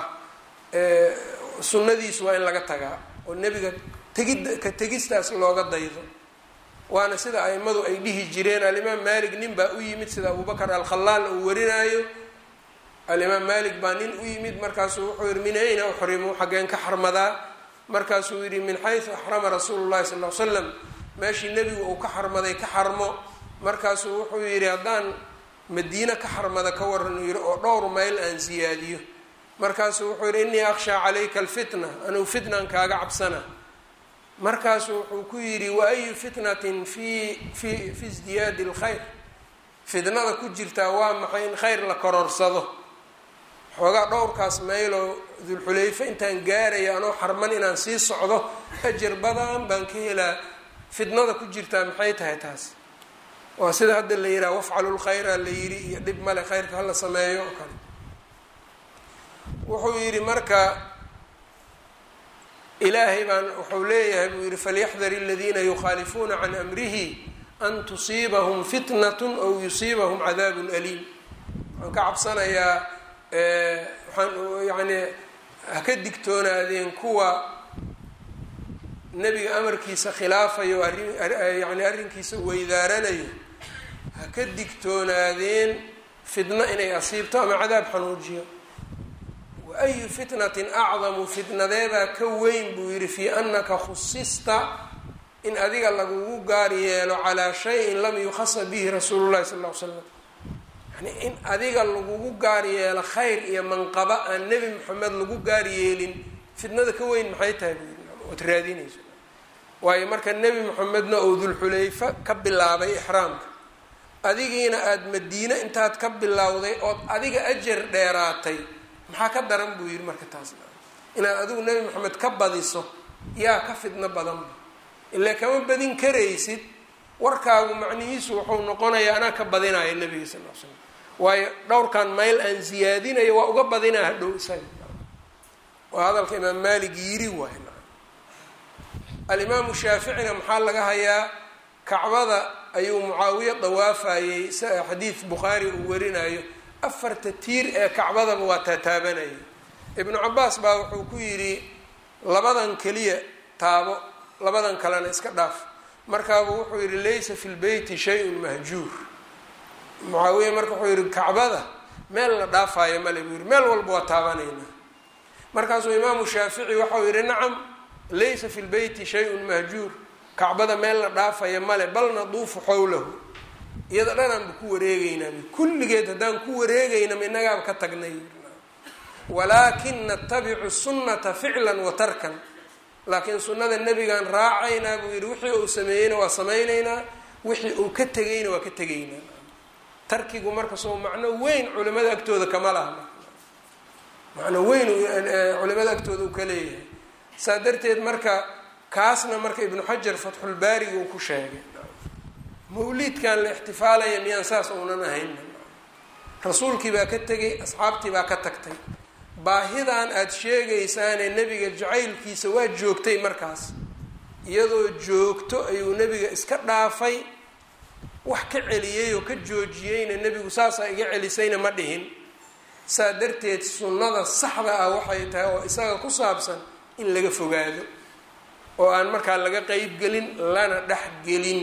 sunnadiisu waa in laga tagaa oo nebiga tegidda ka tegistaas looga daydo waana sida aimadu ay dhihi jireen alimaam malik nin baa u yimid sida abubakar alkhalaal uu warinaayo alimaam malik baa nin u yimid markaasuu wuxuu yihi min ayna uxrimu xaggeen ka xarmadaa markaasuu yihi min xaysu axrama rasuulu llahi sal l slam meeshii nebigu uu ka xarmaday ka xarmo markaasuu wuxuu yidhi haddaan madiine ka xarmada ka waran uu yihi oo dhowr mayl aan siyaadiyo markaasuu wuxuu yihi innii akhshaa calayka alfitna anugu fitnan kaaga cabsana markaasuu wuxuu ku yidhi wa ayu fitnatin fi fi fi isdiyaadi lkhayr fitnada ku jirtaa waa maxay in khayr la koroorsado xoogaa dhowrkaas mayloo dulxulayfe intaan gaaraya anoo xarman inaan sii socdo ajar badan baan ka helaa fitnada ku jirtaa maxay tahay taas waa sida hadda la yidhaha wafcalu lkhayra la yidhi iyo dhib male khayrka hala sameeyo oo kale wuxuu yidhi marka ilaahay baan wuxuu leeyahay buu yihi falyaxdar aladiina yukhaalifuuna can amrihi an tusiibahum fitnat aw yusiibahum cadaabun aliim waxaan ka cabsanayaa waxaan yani ha ka digtoonaadeen kuwa nebiga amarkiisa khilaafayo arrin yani arrinkiisa weydaaranayo ha ka digtoonaadeen fitno inay asiibto ama cadaab xanuujiyo waayu fitnatin acdamu fitnadeebaa ka weyn buu yidhi fii anaka khusista in adiga lagugu gaar yeelo calaa shayin lam yukhasa bihi rasuulu llahi sal ll ly slam yani in adiga lagugu gaar yeelo khayr iyo manqaba aan nebi moxamed lagu gaar yeelin fitnada ka weyn maxay tahay buu yidhi ood raadinayso waayo marka nebi moxamedna oo dulxulayfa ka bilaabay ixraamka adigiina aada madiine intaad ka bilowday ood adiga ajar dheeraatay maxaa ka daran buu yidhi marka taas inaad adigu nebi moxamed ka badiso yaa ka fidno badanba ilaa kama badin karaysid warkaagu macnihiisu wuxuu noqonayaa anaa ka badinaya nebiga sal l slam waayo dhowrkan mayl aan siyaadinayo waa uga badinaa hadhow isaga waa hadalka imaam maalik yiri waay alimaamu shaaficina maxaa laga hayaa kacbada ayuu mucaawiya dawaafayey xadiid bukhaari uu warinayo afarta tiir ee kacbadaba waa taataabanayay ibnu cabaas baa wuxuu ku yidhi labadan keliya taabo labadan kalena iska dhaaf markaabuu wuxuu yidhi laysa fi lbeyti shay-un mahjuur mucaawiya marka wuxuu yihi kacbada meel la dhaafaayo male buu yihi meel walba waa taabanaynaa markaasuu imaamu shaafici waxau yihi nacam laysa fi lbeyti shay-un mahjuur kacbada meel la dhaafaya male bal naduufu xowlahu iyada dhanaanba ku wareegeynaa kulligeed haddaan ku wareegeynama innagaaba ka tagnay walaakin natabicu sunnata ficlan wa tarkan laakiin sunnada nebigaan raacaynaa buu yidhi wixii uu sameeyeyna waa samaynaynaa wixii uu ka tegayna waa ka tegaynaa tarkigu marka soo macno weyn culimada agtooda kama laha macno weyn culimada agtooda uu ka leeyahay saa darteed marka kaasna marka ibnu xajar fatxulbaariga uu ku sheegay mawliidkan la ixtifaalaya miyaan saas uunan ahayn rasuulkii baa ka tegay asxaabtii baa ka tagtay baahidan aada sheegaysaanee nebiga jacaylkiisa waa joogtay markaas iyadoo joogto ayuu nebiga iska dhaafay wax ka celiyey oo ka joojiyeyna nebigu saasaa iga celisayna ma dhihin saa darteed sunnada saxda ah waxay tahay oo isaga ku saabsan in laga fogaado oo aan markaa laga qeybgelin lana dhexgelin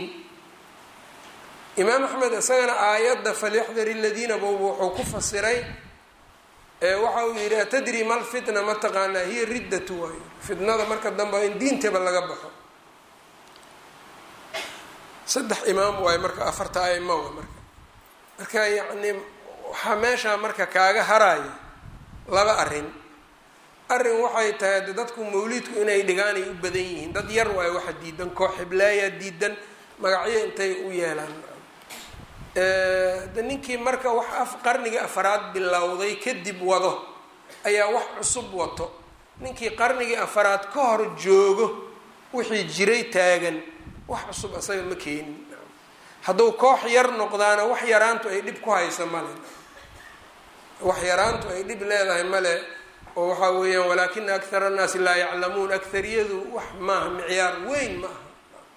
imaam axmed isagana aayadda falyaxdar iladiina bowba wuxuu ku fasiray waxa uu yidhi atadri mal fitna ma taqaanaa hiya riddatu waayo fitnada marka dambe in diintaba laga baxo saddex imaam waayo marka afarta aima wa marka marka yacni waxaa meeshaa marka kaaga haraya laba arrin arrin waxay tahay de dadku mawliidku inay dhigaan ay u badan yihiin dad yar waayo waxa diidan koox xiblaayaa diidan magacyo intay u yeelaan de ninkii marka wax af qarnigii afaraad bilowday kadib wado ayaa wax cusub wato ninkii qarnigii afaraad ka hor joogo wixii jiray taagan wax cusub asaga ma keenin hadduu koox yar noqdaana wax yaraantu ay dhib ku haysa male wax yaraantu ay dhib leedahay male oo waxaa weeyaan walaakina akthara annaasi laa yaclamuun akhariyadu wax maaha micyaar weyn ma aha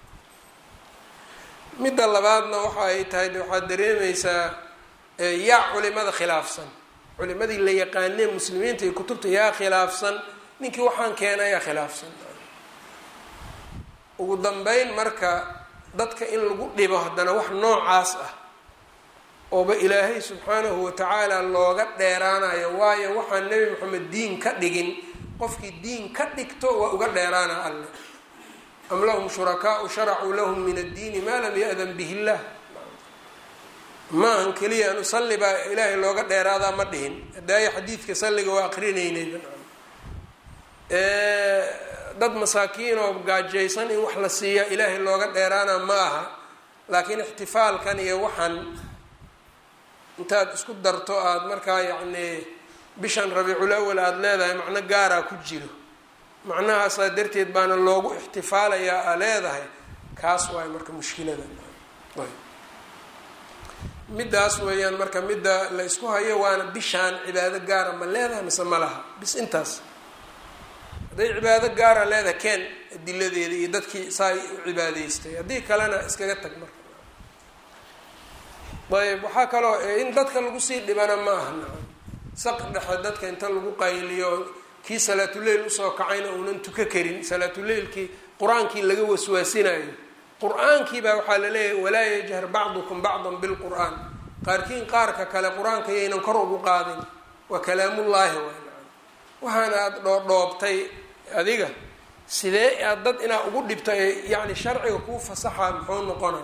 midda labaadna waxa ay tahay de waxaad dareemeysaa yaa culimada khilaafsan culimadii la yaqaanee muslimiinta iyo kutubta yaa khilaafsan ninkii waxaan keena yaa khilaafsan ugu dambeyn marka dadka in lagu dhibo haddana wax noocaas ah ooba ilaahay subxaanahu watacaala looga dheeraanayo waayo waxaan nebi moxamed diin ka dhigin qofkii diin ka dhigto waa uga dheeraana alle am lahum shurakaau sharacuu lahum min addiini maa lam ya-dan bihi illah maahan keliya anu salli baa ilaahay looga dheeraadaa ma dhihin hadaayo xadiidka salliga waa aqrinaynay dad masaakiin oo gaajaysan in wax la siiya ilaahay looga dheeraana ma aha laakiin ixtifaalkan iyo waxaan intaad isku darto aada markaa yacni bishan rabiicul awal aada leedahay macno gaaraa ku jiro macnahaasaa darteed baana loogu ixtifaalayaa aa leedahay kaas waay marka mushkilada middaas weeyaan marka midda la isku hayo waana bishaan cibaado gaara ma leedahay mise ma laha bis intaas hadday cibaado gaara leedahay keen adiladeeda iyo dadkii saa u cibaadeystay haddii kalena iskaga tag marka ayb waxaa kaloo in dadka lagu sii dhibana ma aha nacam saq dhexe dadka inta lagu qayliyo kii salaatuleyl usoo kacayna uunan tuka karin salaatuleylkii qur-aankii laga waswaasinayo qur-aankii baa waxaa la leeyahay walaa yajhar bacdukum bacdan bilqur-aan qaarkiin qaarka kale qur-aanka yaynan kor ugu qaadin waa kalaamullaahi waay nacam waxaana aada dhoodhoobtay adiga sidee aad dad inaa ugu dhibto ee yacni sharciga kuu fasaxa muxuu noqona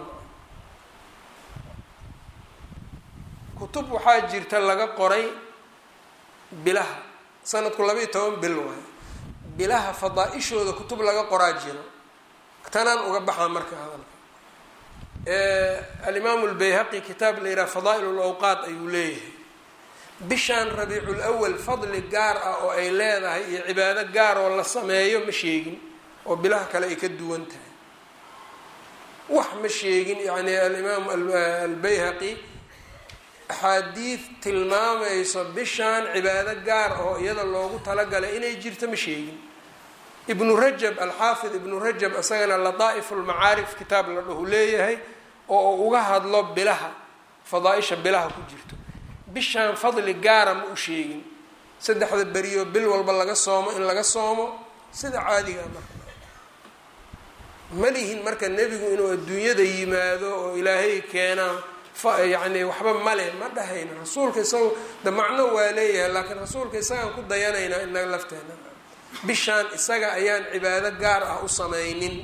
kutub waxaa jirta laga qoray bilaha sanadku labaiyo toban bil waayo bilaha fadaa-ishooda kutub laga qoraa jiro tanaan uga baxaa marka hadalka alimaamu lbayhaqi kitaab la yidhaha fadaa'il lawqaat ayuu leeyahay bishaan rabiicul awal fadli gaar ah oo ay leedahay iyo cibaado gaar oo la sameeyo ma sheegin oo bilaha kale ay ka duwan tahay wax ma sheegin yani alimaam albayhaqi axaadiid tilmaamayso bishaan cibaado gaar oo iyada loogu talagalay inay jirto ma sheegin ibnu rajab alxaafid ibnu rajab isagana lataa'ifu lmacaarif kitaab la dhahu leeyahay oo uga hadlo bilaha fadaa-isha bilaha ku jirto bishaan fadli gaara ma u sheegin saddexda beriyo bil walba laga soomo in laga soomo sida caadigaa marka ma lihin marka nebigu inuu adduunyada yimaado oo ilaahay keenaa yacni waxba male ma dhahayno rasuulka isaga de macno waa leeyahay laakiin rasuulka isagaan ku dayanaynaa inaga lafteena bishaan isaga ayaan cibaado gaar ah u sameynin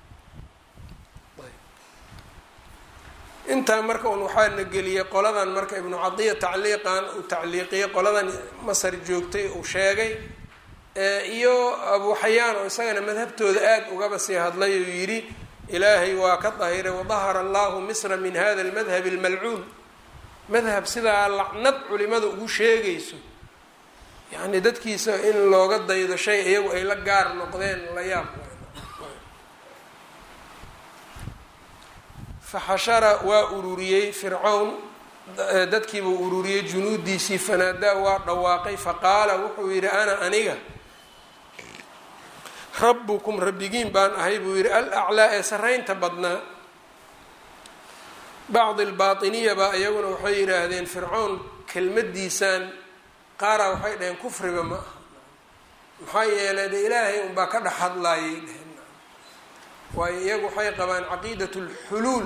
intaa marka un waxaana geliyay qoladan marka ibnu cadiya tacliiqan uu tacliiqiyay qoladan masar joogtay uu sheegay iyo abu xayaan oo isagana madhabtooda aada ugaba sii hadlay uu yidhi ilaahay waa ka dahiray wadahara allahu misra min hada almadhab almalcuun madhab sidaa lacnad culimada ugu sheegayso yacni dadkiisa in looga daydo shay iyagu ay la gaar noqdeen la yaab faxashara waa ururiyey fircawn dadkiibuu ururiyey junuudiisii fanaadaa waa dhawaaqay faqaala wuxuu yidhi ana aniga rabbukum rabbigiin baan ahay buu yidhi al aclaa ee saraynta badnaa bacdi albaatiniya baa iyaguna waxay yidhaahdeen fircown kelmadiisaan qaaraa waxay dhaheen kufriba ma aha maxaa yeelay de ilaahay unbaa ka dhex hadlaayay dheheen waayo iyagu waxay qabaan caqiidat lxuluul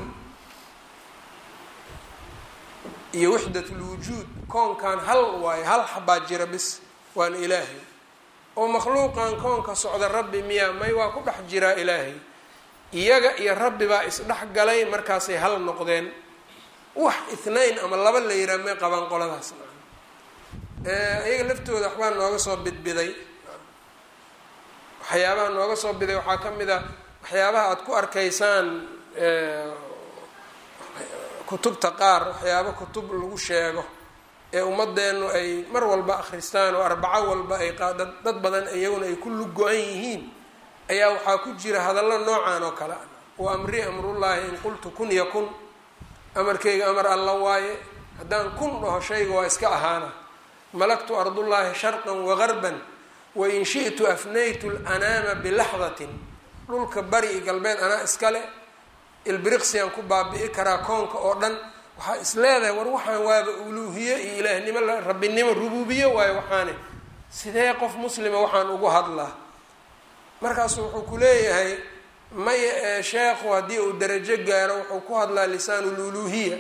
iyo wixdat lwujuud koonkan hal waayo hal xabaa jira bis waana ilaahay oo makhluuqan koonka socda rabbi miyaa may waa ku dhex jiraa ilaahay iyaga iyo rabbi baa isdhex galay markaasay hal noqdeen wax ithnayn ama laba la yiraa may qabaan qoladaas iyaga laftooda waxbaa nooga soo bidbiday waxyaabaha nooga soo biday waxaa ka mid a waxyaabaha aada ku arkaysaan kutubta qaar waxyaaba kutub lagu sheego ee ummadeennu ay mar walba akhristaan oo arbaco walba ay dad badan iyaguna ay ku luggo-an yihiin ayaa waxaa ku jira hadallo noocan oo kale ah wa amri amrullaahi in qultu kun yakun amarkayga amar alla waaye haddaan kun dhaho shayga waa iska ahaana malaktu ardullaahi sharqan wagarban wain shi'tu afnaytu lanaama bilaxdatin dhulka bari iyo galbeed anaa iskale ilbiriqsiyan ku baabi'i karaa koonka oo dhan waxaa is leedahay war waxaan waaba uluuhiye iyo ilaahnimo rabbinimo rubuubiye waayo waxaane sidee qof muslima waxaan ugu hadlaa markaasu wuxuu ku leeyahay may sheekhu haddii uu darajo gaaro wuxuu ku hadlaa lisaan luluhiya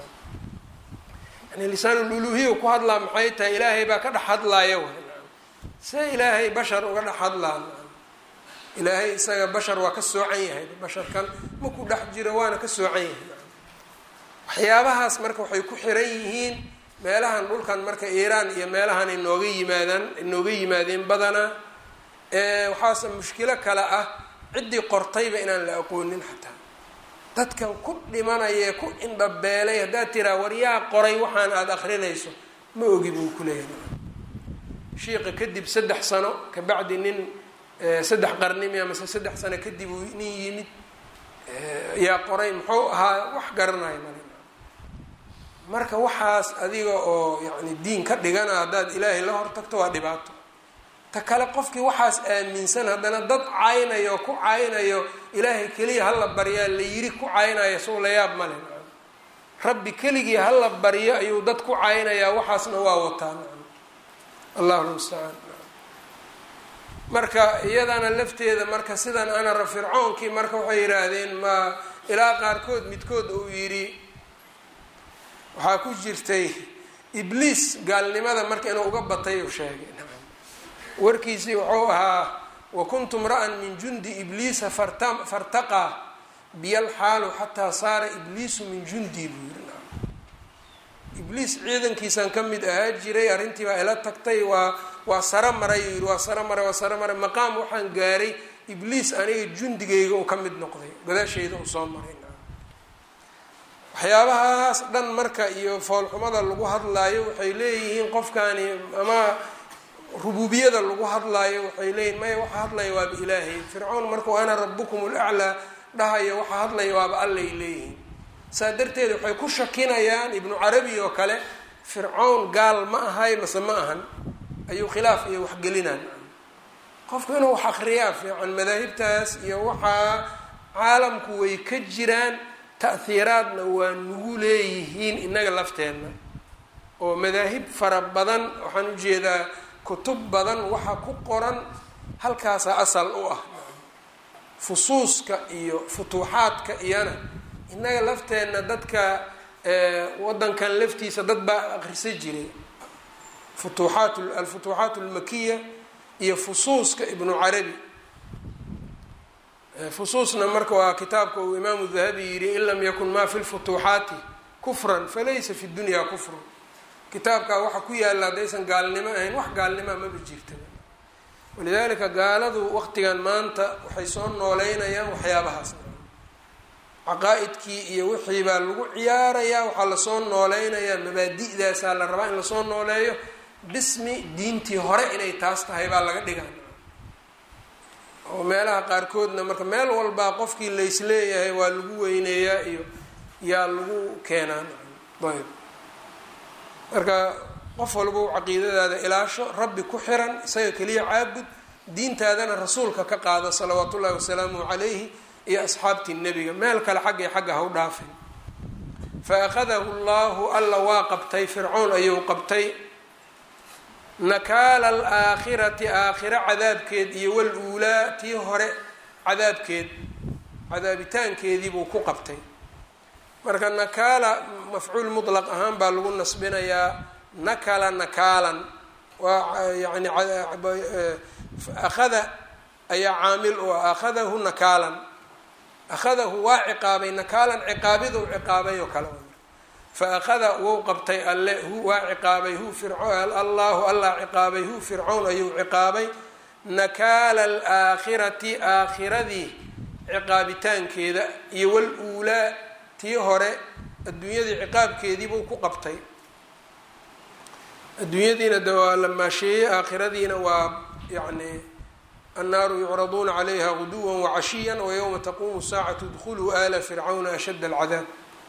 yani lisaan luluhiya ku hadlaa maxay tahay ilaahay baa ka dhex hadlaaya w see ilaahay bashar uga dhex hadlaa ilaahay isaga bashar waa ka soocan yahay basharkan maku dhex jiro waana ka soocan yahay waxyaabahaas marka waxay ku xiran yihiin meelahan dhulkan marka iiraan iyo meelahan inooga yimaadaan inooga yimaadeen badanaa waxaase mushkilo kale ah ciddii qortayba inaan la aqoonin xataa dadkan ku dhimanayee ku indhabeelay haddaad tiraa war yaa qoray waxaan aada akrinayso ma ogi buu ku leeyahay shiiqa kadib saddex sano kabacdi nin saddex qarnimi amase saddex sano kadib uu nin yimid yaa qoray muxuu ahaa wax garanaya male marka waxaas adiga oo yacni diin ka dhigana haddaad ilaahay la hortagto waa dhibaato ta kale qofkii waxaas aaminsan haddana dad caynayo ku caynayo ilaahay keliya hala baryaa la yiri ku caynaya sow la yaab male rabbi keligii hala baryo ayuu dad ku caynayaa waxaasna waa wataa allahu lmustacaan marka iyadana lafteeda marka sidan anara fircoonkii marka waxay yidhaahdeen ma ilaa qaarkood midkood uu yidhi waxaa ku jirtay ibliis gaalnimada marka inuu uga batay uu sheegay warkiisii wuxuu ahaa wakuntu mra'an min jundi ibliisa fartaqaa biyal xaalu xataa saara ibliisu min jundii buu yiri ibliis ciidankiisaan ka mid ahaa jiray arrintii baa ila tagtay waa waa saro maray uu yidhi waa saro maray waa saro maray maqaam waxaan gaaray ibliis aniga jundigayga uu ka mid noqday gadaashayda uu soo maray waxyaabahaas dhan marka iyo foolxumada lagu hadlaayo waxay leeyihiin qofkani ama rubuubiyada lagu hadlaayo waxay leeyihin maya waxa hadlaya waaba ilaahay fircoon markuu ana rabukum laclaa dhahayo waxa hadlaya waaba allay leeyihiin saa darteed waxay ku shakinayaan ibnu carabi oo kale fircown gaal ma ahay mase ma ahan ayuu khilaaf iyo waxgelinaan qofku inuu wax akriyaa fiican madaahibtaas iyo waxaa caalamku way ka jiraan ta'hiiraadna waa nagu leeyihiin innaga lafteenna oo madaahib fara badan waxaan ujeedaa kutub badan waxa ku qoran halkaasaa asal u ah fusuuska iyo futuuxaadka iyana innaga lafteenna dadka waddankan laftiisa dad baa akrisa jiray futuuxaat alfutuuxaat almakiya iyo fusuuska ibnu carabi fusuusna marka waa kitaabka uu imaamu dahabi yidhi in lam yakun ma fi lfutuuxaati kufran falaysa fi dunya kufrun kitaabkaa waxa ku yaalla haddaysan gaalnimo ahayn wax gaalnimaa maba jirta walidaalika gaaladu waqtigan maanta waxay soo nooleynayaan waxyaabahaas caqaa-idkii iyo wixii baa lagu ciyaarayaa waxaa lasoo nooleynayaa mabaadi'daasaa la rabaa in lasoo nooleeyo bismi diintii hore inay taas tahay baa laga dhigaa oo meelaha qaarkoodna marka meel walbaa qofkii laysleeyahay waa lagu weyneeyaa iyo yaa lagu keenaan ayb marka qof walba u caqiidadaada ilaasho rabbi ku xiran isaga keliya caabud diintaadana rasuulka ka qaada salawaatu ullahi wasalaamuhu calayhi iyo asxaabtii nebiga meel kale xagga xagga ha u dhaafin fa akhadahu llahu alla waa qabtay fircoon ayuu qabtay nakaala alaakhirati aakhiro cadaabkeed iyo wal uulaa tii hore cadaabkeed cadaabitaankeediibuu ku qabtay marka nakaala mafcuul mutlaq ahaan baa lagu nasbinayaa nakala nakaalan waa yani akhada ayaa caamil u ah akhadahu nakaalan akhadahu waa ciqaabay nakaalan ciqaabiduu ciqaabay oo kale fa akhada wou qabtay alle hu waa ciqaabay hu fircoon allahu allah ciqaabay hu fircown ayuu ciqaabay nakaala alaakhirati aakhiradii ciqaabitaankeeda iyo wal uulaa tii hore adduunyadii ciqaabkeediibuu ku qabtay adduunyadiina de waa la maasheeyey aakhiradiina waa yacni annaaru yucraduuna calayha guduwa wacashiya wayowma taquumu saacatu dkhuluu ala fircawna ashadda alcadaab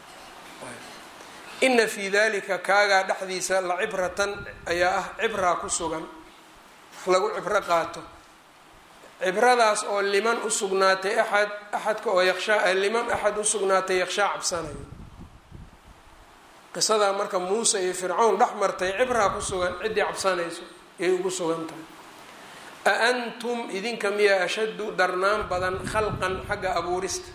ina fii dalika kaagaa dhexdiisa la cibratan ayaa ah cibraa ku sugan wax lagu cibro qaato cibradaas oo liman usugnaatay axad axadka oo yakshaa liman axad usugnaatay yakshaa cabsanayo qisadaa marka muuse iyo fircawn dhex martay cibraa ku sugan ciddii cabsanayso yay ugu sugan tahay a antum idinka miyaa ashaddu darnaan badan khalqan xagga abuurista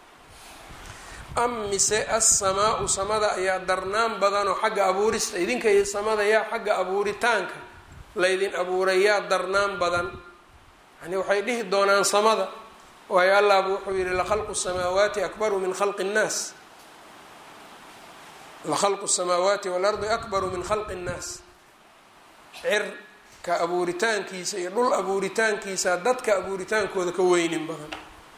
am mise assamaau samada ayaa darnaan badanoo xagga abuurista idinka iyo samada yaa xagga abuuritaanka laydin abuuray yaa darnaan badan yani waxay dhihi doonaan samada waayo allahba wuxuu yihi lakhalqu samaawaati akbaru min khalqi nnaas lakhalqu samaawaati waalardi akbaru min khalqi nnaas cirka abuuritaankiisa iyo dhul abuuritaankiisa dadka abuuritaankooda ka weynin badan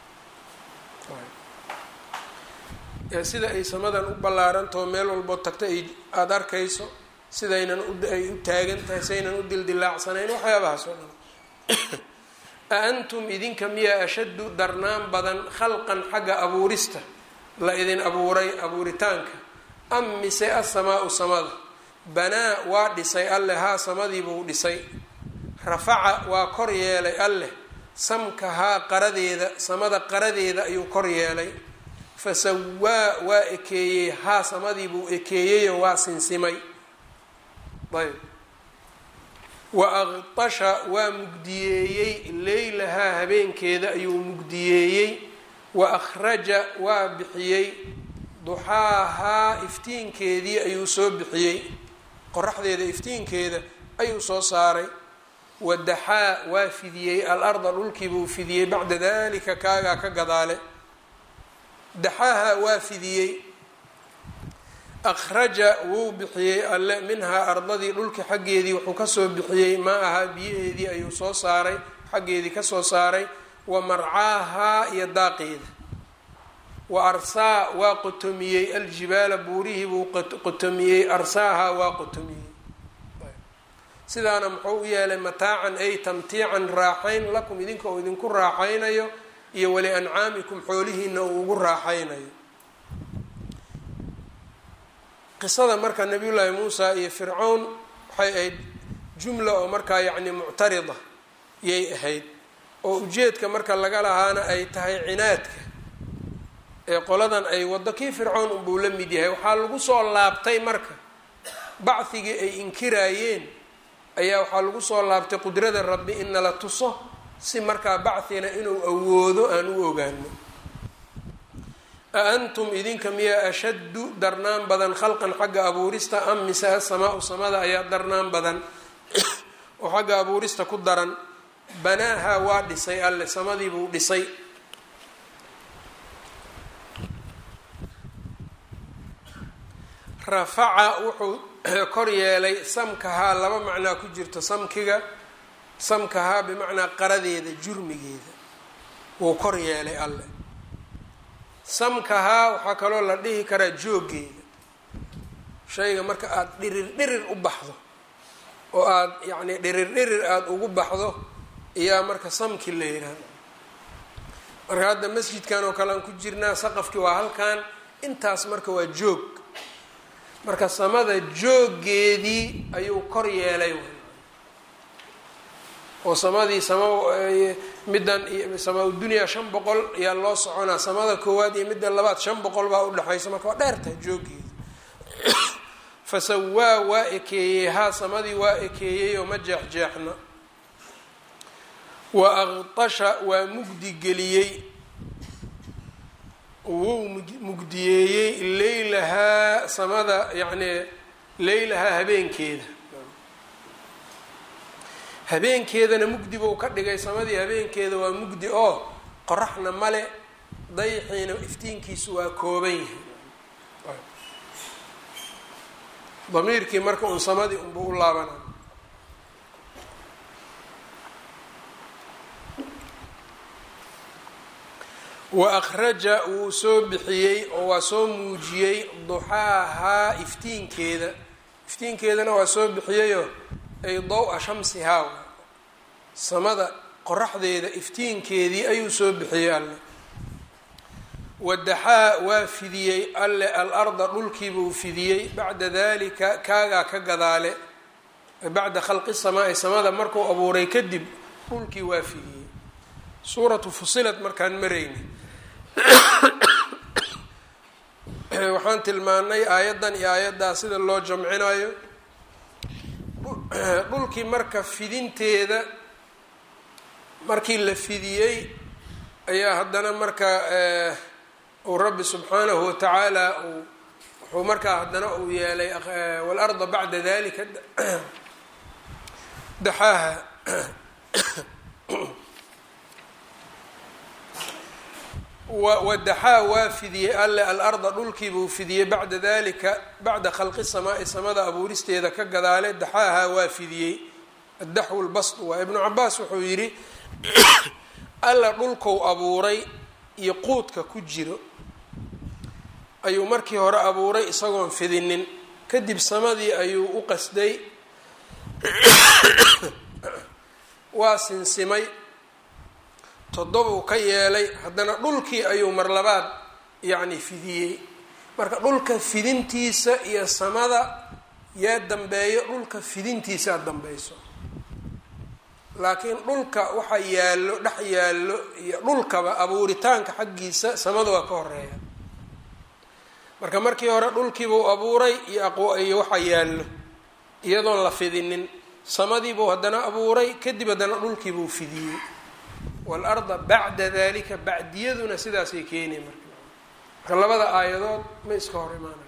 sida ay samadan u ballaarantaho meel walboo tagta ay aada arkayso sidaynan ay u taagan tahay saynan u dildilaacsanayn waxyaabahaas oo dhan a antum idinka miyaa ashaddu darnaan badan khalqan xagga abuurista la idin abuuray abuuritaanka am mise asamaau samada banaa waa dhisay alleh haa samadiibuu dhisay rafaca waa kor yeelay alleh samkahaa qaradeeda samada qaradeeda ayuu kor yeelay fasawaa waa ekeeyey haa samadiibuu ekeeyeyoo waa sinsimay ayb wa aqtasha waa mugdiyeeyey leylahaa habeenkeeda ayuu mugdiyeeyey wa akhraja waa bixiyey duxaahaa iftiinkeedii ayuu soo bixiyey qoraxdeeda iftiinkeeda ayuu soo saaray wadaxaa waa fidiyey al-arda dhulkiibuu fidiyey bacda dalika kaagaa ka gadaale daxaaha waa fidiyey akhraja wuu bixiyey alle minhaa ardadii dhulki xaggeedii wuxuu kasoo bixiyey maa ahaa biyaheedii ayuu soo saaray xaggeedii kasoo saaray wa marcaahaa iyo daaqeeda wa arsaa waa qotomiyey aljibaala buurihii buu qotomiyey arsaahaa waa qotomiyey sidaana muxuu u yeelay mataacan ay tamtiican raaxayn lakum idinka uu idinku raaxaynayo iyo wali ancaamikum xoolihiina uu ugu raaxaynayo qisada marka nabiyullaahi muusa iyo fircown waxay ahayd jumla oo markaa yacni muctarida yay ahayd oo ujeedka marka laga lahaana ay tahay cinaadka ee qoladan ay waddo kii fircown unbuu la mid yahay waxaa lagu soo laabtay marka bacdigii ay inkiraayeen ayaa waxaa lagu soo laabtay qudrada rabbi in nala tuso si markaa bacthina inuu awoodo aan u ogaano a antum idinka miyaa ashaddu darnaan badan khalqan xagga abuurista am mise asamaau samada ayaa darnaan badan oo xagga abuurista ku daran banaaha waa dhisay alle samadiibuu dhisay rafaca wuxuu kor yeelay samkahaa laba macnaa ku jirto samkiga samkahaa bimacnaa qaradeeda jurmigeeda wuu kor yeelay alle samkahaa waxaa kaloo la dhihi karaa jooggeeda shayga marka aada dhirir dhirir u baxdo oo aada yacni dhirir dhirir aada ugu baxdo iyaa marka samki la yidhaahdo marka hadda masjidkan oo kale aan ku jirnaa saqafkii waa halkan intaas marka waa joog marka samada jooggeedii ayuu kor yeelay oo samadii sama middan samaa dunyaa shan boqol ayaa loo soconaa samada koowaad iyo midda labaad shan boqol baa udhexaysa marka waa dheertahay jooggeeda fasawaa waa ekeeyey haa samadii waa ekeeyey oo ma jeexjeexna wa aqtasha waa mugdi geliyey wuu mugdiyeeyey leylahaa samada yacni leylahaa habeenkeeda habeenkeedana mugdi buu ka dhigay samadii habeenkeeda waa mugdi oo qoraxna male dayixiina iftiinkiisu waa kooban yahay damiirkii marka uun samadii unbuu u laabana wa akhraja wuu soo bixiyey oo waa soo muujiyey duxaahaa iftiinkeeda iftiinkeedana waa soo bixiyeyoo ay daw-a shamsihaa samada qoraxdeeda iftiinkeedii ayuu soo bixiyey alle wadaxaa waa fidiyey alle al-arda dhulkiibuu fidiyey bacda dalika kaagaa ka gadaale bacda khalqi samaa-i samada markuu abuuray kadib dhulkii waa fidiyey suuratu fusilat markaan marayni waxaan tilmaanay aayaddan iyo aayaddaa sida loo jamcinayo dhulkii marka fidinteeda markii la fidiyey ayaa haddana marka uu rabbi subxaanahu watacaala uu wuxuu markaa haddana uu yeelay waalarda bacda dalika daxaaha wadaxaa waa fidiyey alle alarda dhulkiibuu fidiyey bacda dalika bacda khalqi samaai samada abuuristeeda ka gadaale daxaaha waa fidiyey addaxwu lbasdu waa ibnu cabaas wuxuu yidhi alla dhulkou abuuray iyo quudka ku jiro ayuu markii hore abuuray isagoon fidinin kadib samadii ayuu u qasday waa sinsimay toddobuu ka yeelay haddana dhulkii ayuu mar labaad yacni fidiyey marka dhulka fidintiisa iyo samada yaa dambeeyo dhulka fidintiisaa dambeyso laakiin dhulka waxa yaallo dhex yaallo iyo dhulkaba abuuritaanka xaggiisa samada waa ka horeeya marka markii hore dhulkiibuu abuuray iyo waxa yaallo iyadoon la fidinin samadiibuu haddana abuuray kadib haddana dhulkiibuu fidiyey waalarda bacda dalika bacdiyaduna sidaasay keenay marka marka labada aayadood ma iska hor imaanayaan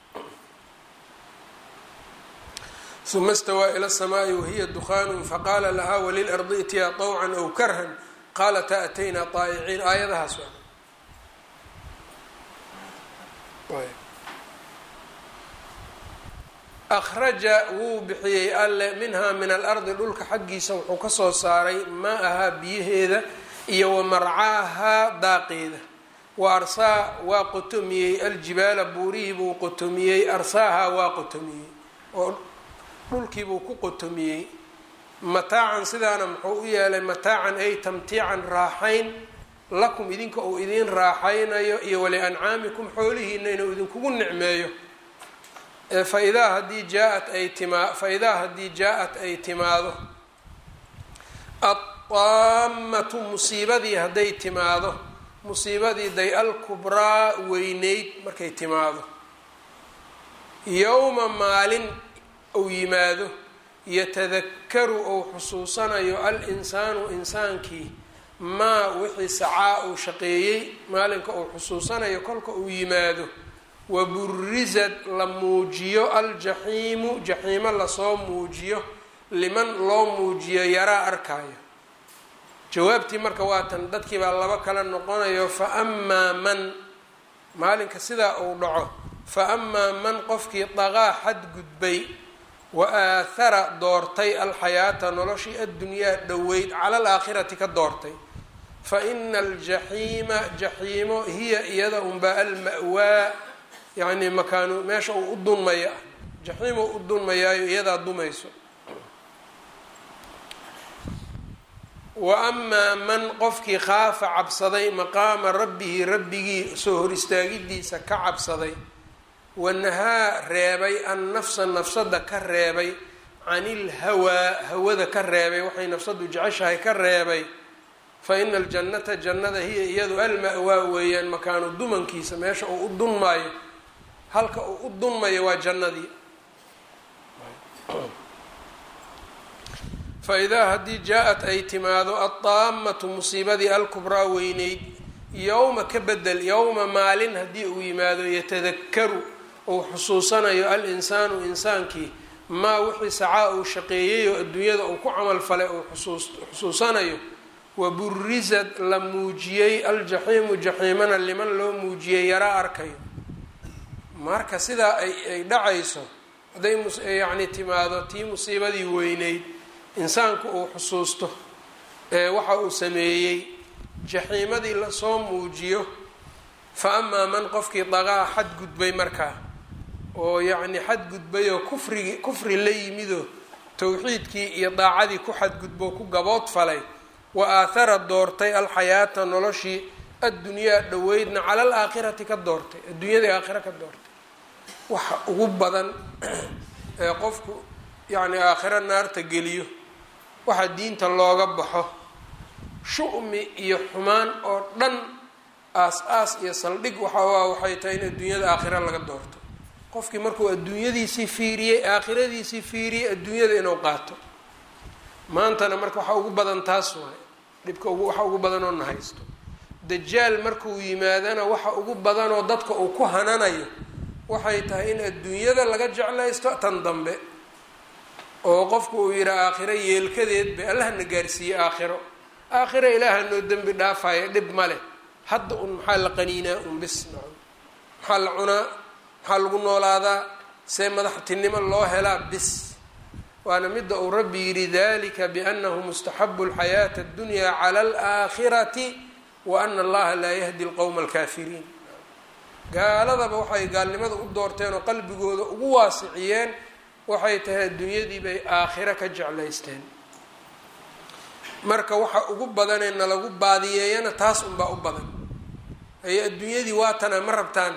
uma istawaa ila الsamaai wahiya dukhaanu faqaala lahaa walilardi itiyaa طawcan aw karhan qaalata ataynaa طaa'iciin aayadahaas akhraja wuu bixiyey alle minhaa min alardi dhulka xaggiisa wuxuu kasoo saaray maa-ahaa biyaheeda iyo wa marcaahaa daaqeeda wa arsaa waa qotomiyey aljibaala buurihii buu qotomiyey arsaahaa waa qotomiyey oo dhulkiibuu ku qotomiyey mataacan sidaana muxuu u yeelay mataacan ay tamtiican raaxayn lakum idinka uu idiin raaxaynayo iyo waliancaamikum xoolihiina inuu idinkugu nicmeeyo faidaa haddii jaaat ay timaa faidaa haddii jaa-at ay timaado adaammatu musiibadii hadday timaado musiibadii day alkubraa weyneyd markay timaado yowma maalin uu yimaado yatadakaru ou xusuusanayo al-insaanu insaankii maa wixii sacaa uu shaqeeyey maalinka uu xusuusanayo kolka uu yimaado waburizad la muujiyo aljaxiimu jaxiimo lasoo muujiyo liman loo muujiyo yaraa arkaayo jawaabtii marka waa tan dadkii baa laba kala noqonayo fa amaa man maalinka sidaa uu dhaco fa amaa man qofkii daqaa xadgudbay wa aathara doortay alxayaata noloshii addunyaa dhoweyd cala alaakhirati ka doortay fa ina aljaxiima jaxiimo hiya iyada unbaa alma'waa yacni makaanu meesha uu u dunmaya ah jaxiim uu u dunmayaayo iyadaa dumayso wa amaa man qofkii khaafa cabsaday maqaama rabbihi rabbigii soo hor istaagidiisa ka cabsaday wanahaa reebay an nafsa nafsada ka reebay can ilhawaa hawada ka reebay waxay nafsadu jeceshahay ka reebay fa ina aljannata jannada hiya iyadu alma-waa weeyaan makaanu dumankiisa meesha uu u dunmaayo halka uu u dunmayo waa jannadii fa idaa haddii jaa-at ay timaado adaammatu musiibadii alkubraa weyneyd yowma ka bedel yowma maalin haddii uu yimaado yatadakaru uu xusuusanayo al-insaanu insaankii maa wixii sacaa uu shaqeeyey oo adduunyada uu ku camal falay uu xusuusanayo waburizad la muujiyey aljaxiimu jaxiimana liman loo muujiyey yaraa arkayo marka sidaa ay ay dhacayso hadday yacni timaado tii musiibadii weyneyd insaanku uu xusuusto ee waxa uu sameeyey jaxiimadii lasoo muujiyo fa amaa man qofkii daqaa xadgudbay markaa oo yacni xadgudbay oo kufrigi kufri la yimidoo towxiidkii iyo daacadii ku xadgudbo ku gabood falay wa aathara doortay alxayaata noloshii addunyaa dhoweydna cala alaakhirati ka doortay adduunyadii aakhira ka doortay waxa ugu badan ee qofku yacni aakhiro naarta geliyo waxa diinta looga baxo shu-mi iyo xumaan oo dhan aas-aas iyo saldhig waxaa waxay tahay in adduunyada aakhira laga doorto qofkii markuu adduunyadiisii fiiriyey aakhiradiisii fiiriyey adduunyada inuu qaato maantana marka waxaa ugu badan taas waay dhibka ugu waxa ugu badanoo na haysto dajaal markuu yimaadana waxa ugu badanoo dadka uu ku hananayo waxay tahay in adduunyada laga jeclaysto tan dambe oo qofku uu yidhi aakhiro yeelkadeed bay allahna gaarsiiyey aakhiro aakhiro ilaaha noo dembi dhaafaya dhib ma leh hadda un maxaa la qaniinaa un bis maxaa la cunaa maxaa lagu noolaadaa see madaxtinimo loo helaa bis waana midda uu rabbi yidhi dalika biannahu mustaxabu alxayaati addunyaa cala alaakhirati wa ana allaha laa yahdi alqowma alkaafiriin gaaladaba waxay gaalnimada u doorteen oo qalbigooda ugu waasiciyeen waxay tahay adduunyadii bay aakhiro ka jeclaysteen marka waxa ugu badanee nalagu baadiyeeyana taas unbaa u badan aye adduunyadii waatana ma rabtaan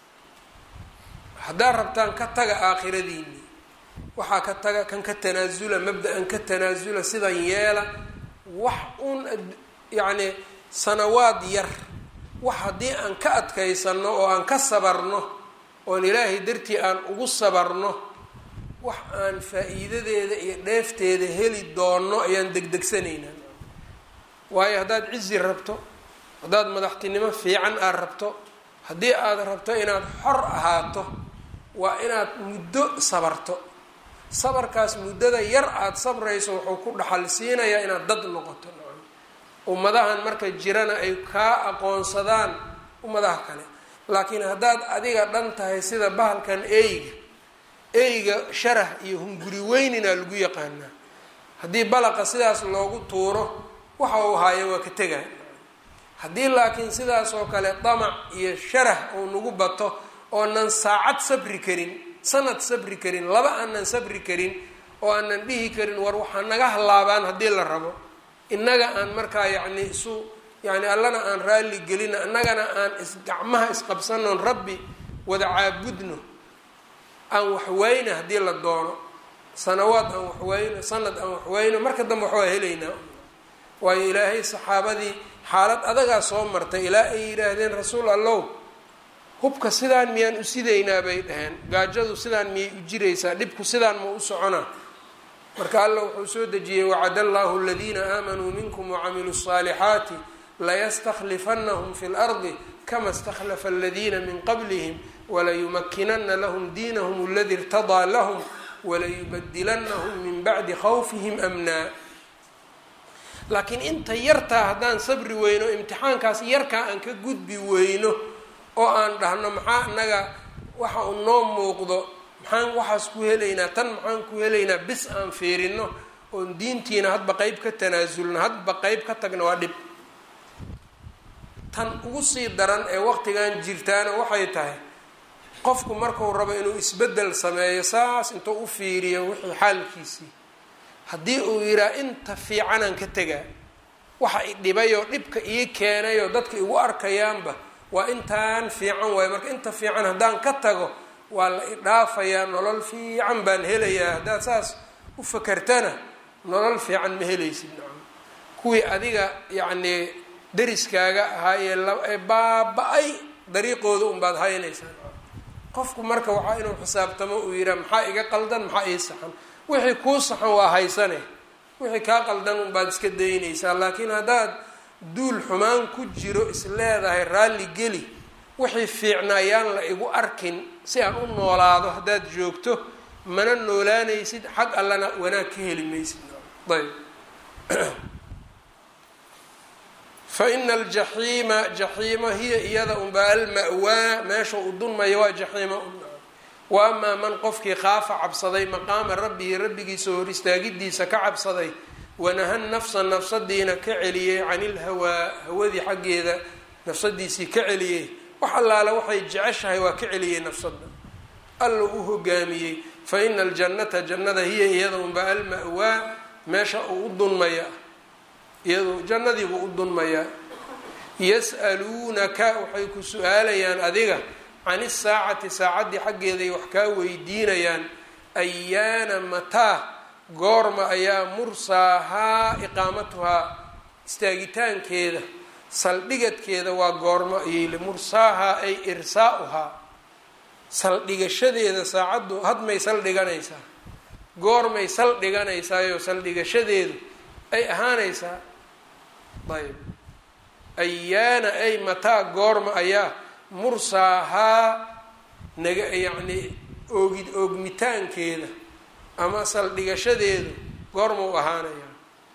haddaad rabtaan ka taga aakhiradiini waxaa ka taga kan ka tanaasula mabda-an ka tanaasula sidan yeela wax un yacni sanawaad yar wax haddii aan ka adkaysano oo aan ka sabarno oon ilaahay dartii aan ugu sabarno wax aan faa-iidadeeda iyo dheefteeda heli doono ayaan degdegsanaynaa waayo haddaad cizi rabto haddaad madaxtinimo fiican aad rabto haddii aad rabto inaad xor ahaato waa inaad muddo sabarto sabarkaas muddada yar aada sabrayso wuxuu ku dhaxal siinayaa inaad dad noqoto ummadahan marka jirana ay kaa aqoonsadaan ummadaha kale laakiin haddaad adiga dhan tahay sida bahalkan eyga eyga sharah iyo hunguri weynina lagu yaqaanaa haddii balaqa sidaas loogu tuuro waxa uu haayo waa ka tegaa haddii laakiin sidaas oo kale damac iyo sharah uu nagu bato oonan saacad sabri karin sanad sabri karin laba aanan sabri karin oo aanan dhihi karin war waxaa naga hallaabaan haddii la rabo innaga aan markaa yacni isu yacni allana aan raalli gelino innagana aan is gacmaha isqabsanoon rabbi wada caabudno aan waxwayna haddii la doono sanawaad aan waxwayno sanad aan waxwayno marka dambe waxwaa helaynaa waayo ilaahay saxaabadii xaalad adagaa soo martay ilaa ay yidhaahdeen rasuul allow hubka sidaan miyaan u sidaynaa bay dhaheen gaajadu sidaan miyay u jiraysaa dhibku sidaan ma u soconaa marka alla wuxuu soo dejiyey wacad allahu aladiina aamanuu minkum wacamiluu الصaalixaati layastaklifanahum fi اlardi kama اstakhlafa aladiina min qablihim walayumakinana lahm diinahum aladi irtadaa lahm walayubadilanahum min bacdi khawfihim amnaa laakiin inta yartaa haddaan sabri weyno imtixaankaas yarkaa aan ka gudbi weyno oo aan dhahno maxaa inaga waxa uu noo muuqdo maxaan waxaas ku helaynaa tan maxaan ku helaynaa bis aan fiirino oon diintiina hadba qeyb ka tanaasulno hadba qeyb ka tagna waa dhib tan ugu sii daran ee waqtigan jirtaana waxay tahay qofku marku rabo inuu isbeddel sameeyo saas intuu u fiiriyo wixii xaalkiisii haddii uu yidhaha inta fiicanaan ka tegaa waxa i dhibayoo dhibka ii keenayoo dadka igu arkayaanba waa intaan fiican waayo marka inta fiican haddaan ka tago waa la idhaafayaa nolol fiican baan helayaa haddaad saas u fakertana nolol fiican ma helaysid nacam kuwii adiga yacnii dariskaaga ahaa ee ee baaba-ay dariiqooda unbaad haynaysaa qofku marka waxaa inuu xisaabtamo uu yidhaha maxaa iga qaldan maxaa ii saxan wixii kuu saxan waa haysane wixii kaa qaldan unbaad iska daynaysaa laakiin haddaad duul xumaan ku jiro is leedahay raalli geli wixii fiicnaayaan la igu arkin si aan u noolaado haddaad joogto mana noolaanaysid xag allana wanaag ka heli maysid ayb fa ina aljaxiima jaxiimo hiya iyada unbaa alma'waa meesha u dunmaya waa jaxiimo wa amaa man qofkii khaafa cabsaday maqaama rabbihi rabbigiisa hor istaagidiisa ka cabsaday wanaha nafsa nafsadiina ka celiyey can ilhawaa hawadii xaggeeda nafsadiisii ka celiyey wax allaale waxay jeceshahay waa ka celiyey nafsada alla u hogaamiyey fa ina aljannata jannada hiya iyada unbaa alma'waa meesha uu u dunmaya iyadu jannadiibuu u dunmayaa yas'aluunaka waxay ku su-aalayaan adiga can isaacati saacaddii xaggeeday wax kaa weydiinayaan ayaana mataa goorma ayaa mursaahaa iqaamatuhaa istaagitaankeeda saldhigadkeeda waa goormo ayay mursaahaa ay irsaauhaa saldhigashadeeda saacaddu hadmay saldhiganaysaa goormay saldhiganaysaayoo saldhigashadeedu ay ahaanaysaa ayb ayaana ay mataa goorma ayaa mursaahaa naga yacni oogi oogmitaankeeda ama saldhigashadeedu goorma u ahaanaya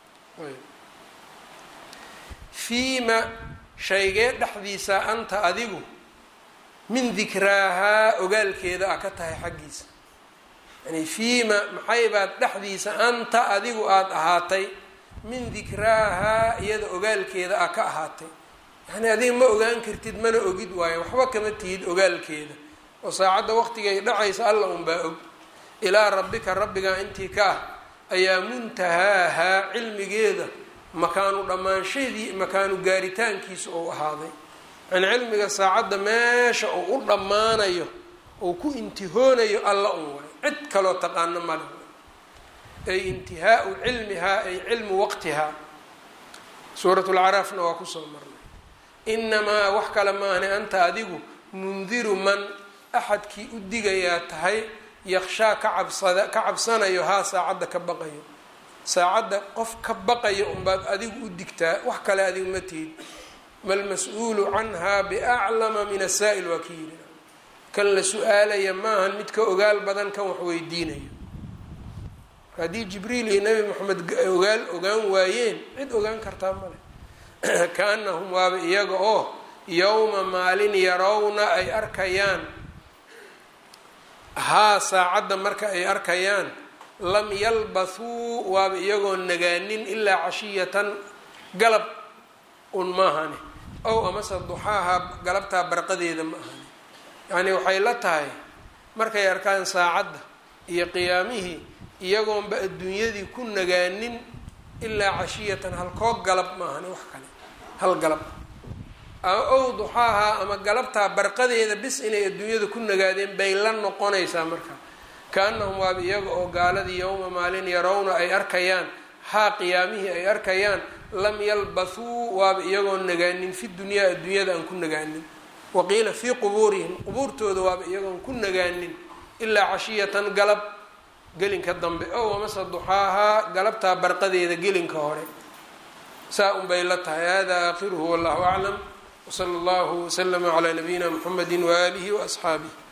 fiima shaygee dhexdiisa anta adigu min dikraahaa ogaalkeeda a ka tahay xaggiisa yani fiima maxay baad dhexdiisa anta adigu aada ahaatay min dikraahaa iyada ogaalkeeda a ka ahaatay yani adiga ma ogaan kartid mana ogid waayo waxba kama tihid ogaalkeeda oo saacadda waqtigay dhacaysa alla unbaa og ilaa rabbika rabbigaa intii ka ah ayaa muntahaahaa cilmigeeda makaanu dhammaanshadii makaanu gaaritaankiisa ou ahaaday yani cilmiga saacadda meesha uu u dhammaanayo uu ku intihoonayo alla un waay cid kaloo taqaano male ay intihaau cilmihaa ay cilmu waqtihaa suurat lcaraafna waa kusoo marnay inamaa wax kale maahne anta adigu mundiru man axadkii u digayaa tahay yaqshaa ka cabsada ka cabsanayo haa saacadda ka baqayo saacadda qof ka baqayo unbaad adigu u digtaa wax kale adigu ma tihid malmas-uulu canhaa biaclama min asaa'il waa ka yiri kan la su-aalaya maahan mid ka ogaal badan kan wax weydiinayo haddii jibriil iyo nebi moxamed ogaal ogaan waayeen cid ogaan kartaa male kaanahum waaba iyaga oo yowma maalin yarawna ay arkayaan haa saacadda marka ay arkayaan lam yalbathuu waaba iyagoo nagaanin ilaa cashiyatan galab un maahane ow amase duxaaha galabtaa barqadeeda ma ahane yacnii waxay la tahay markay arkaan saacadda iyo qiyaamihii iyagoonba adduunyadii ku nagaanin ilaa cashiyatan halkoog galab maahane wax kale hal galab ow duxaaha ama galabtaa barqadeeda bis inay adduunyada ku nagaadeen bay la noqonaysaa marka kaanahum waaba iyaga oo gaaladii yowma maalin yarawna ay arkayaan haa qiyaamihii ay arkayaan lam yalbathuu waaba iyagoo nagaanin fi dunyaa adduunyada aan ku nagaanin waqiila fii qubuurihim qubuurtooda waaba iyagoon ku nagaanin ilaa cashiyatan galab gelinka dambe ow amase duxaahaa galabtaa barqadeeda gelinka hore saa un bay la tahay hada aakhiruhu wallahu aclam wsala allahu waslama calaa nabiyina mxamedi waaalihi waasxaabih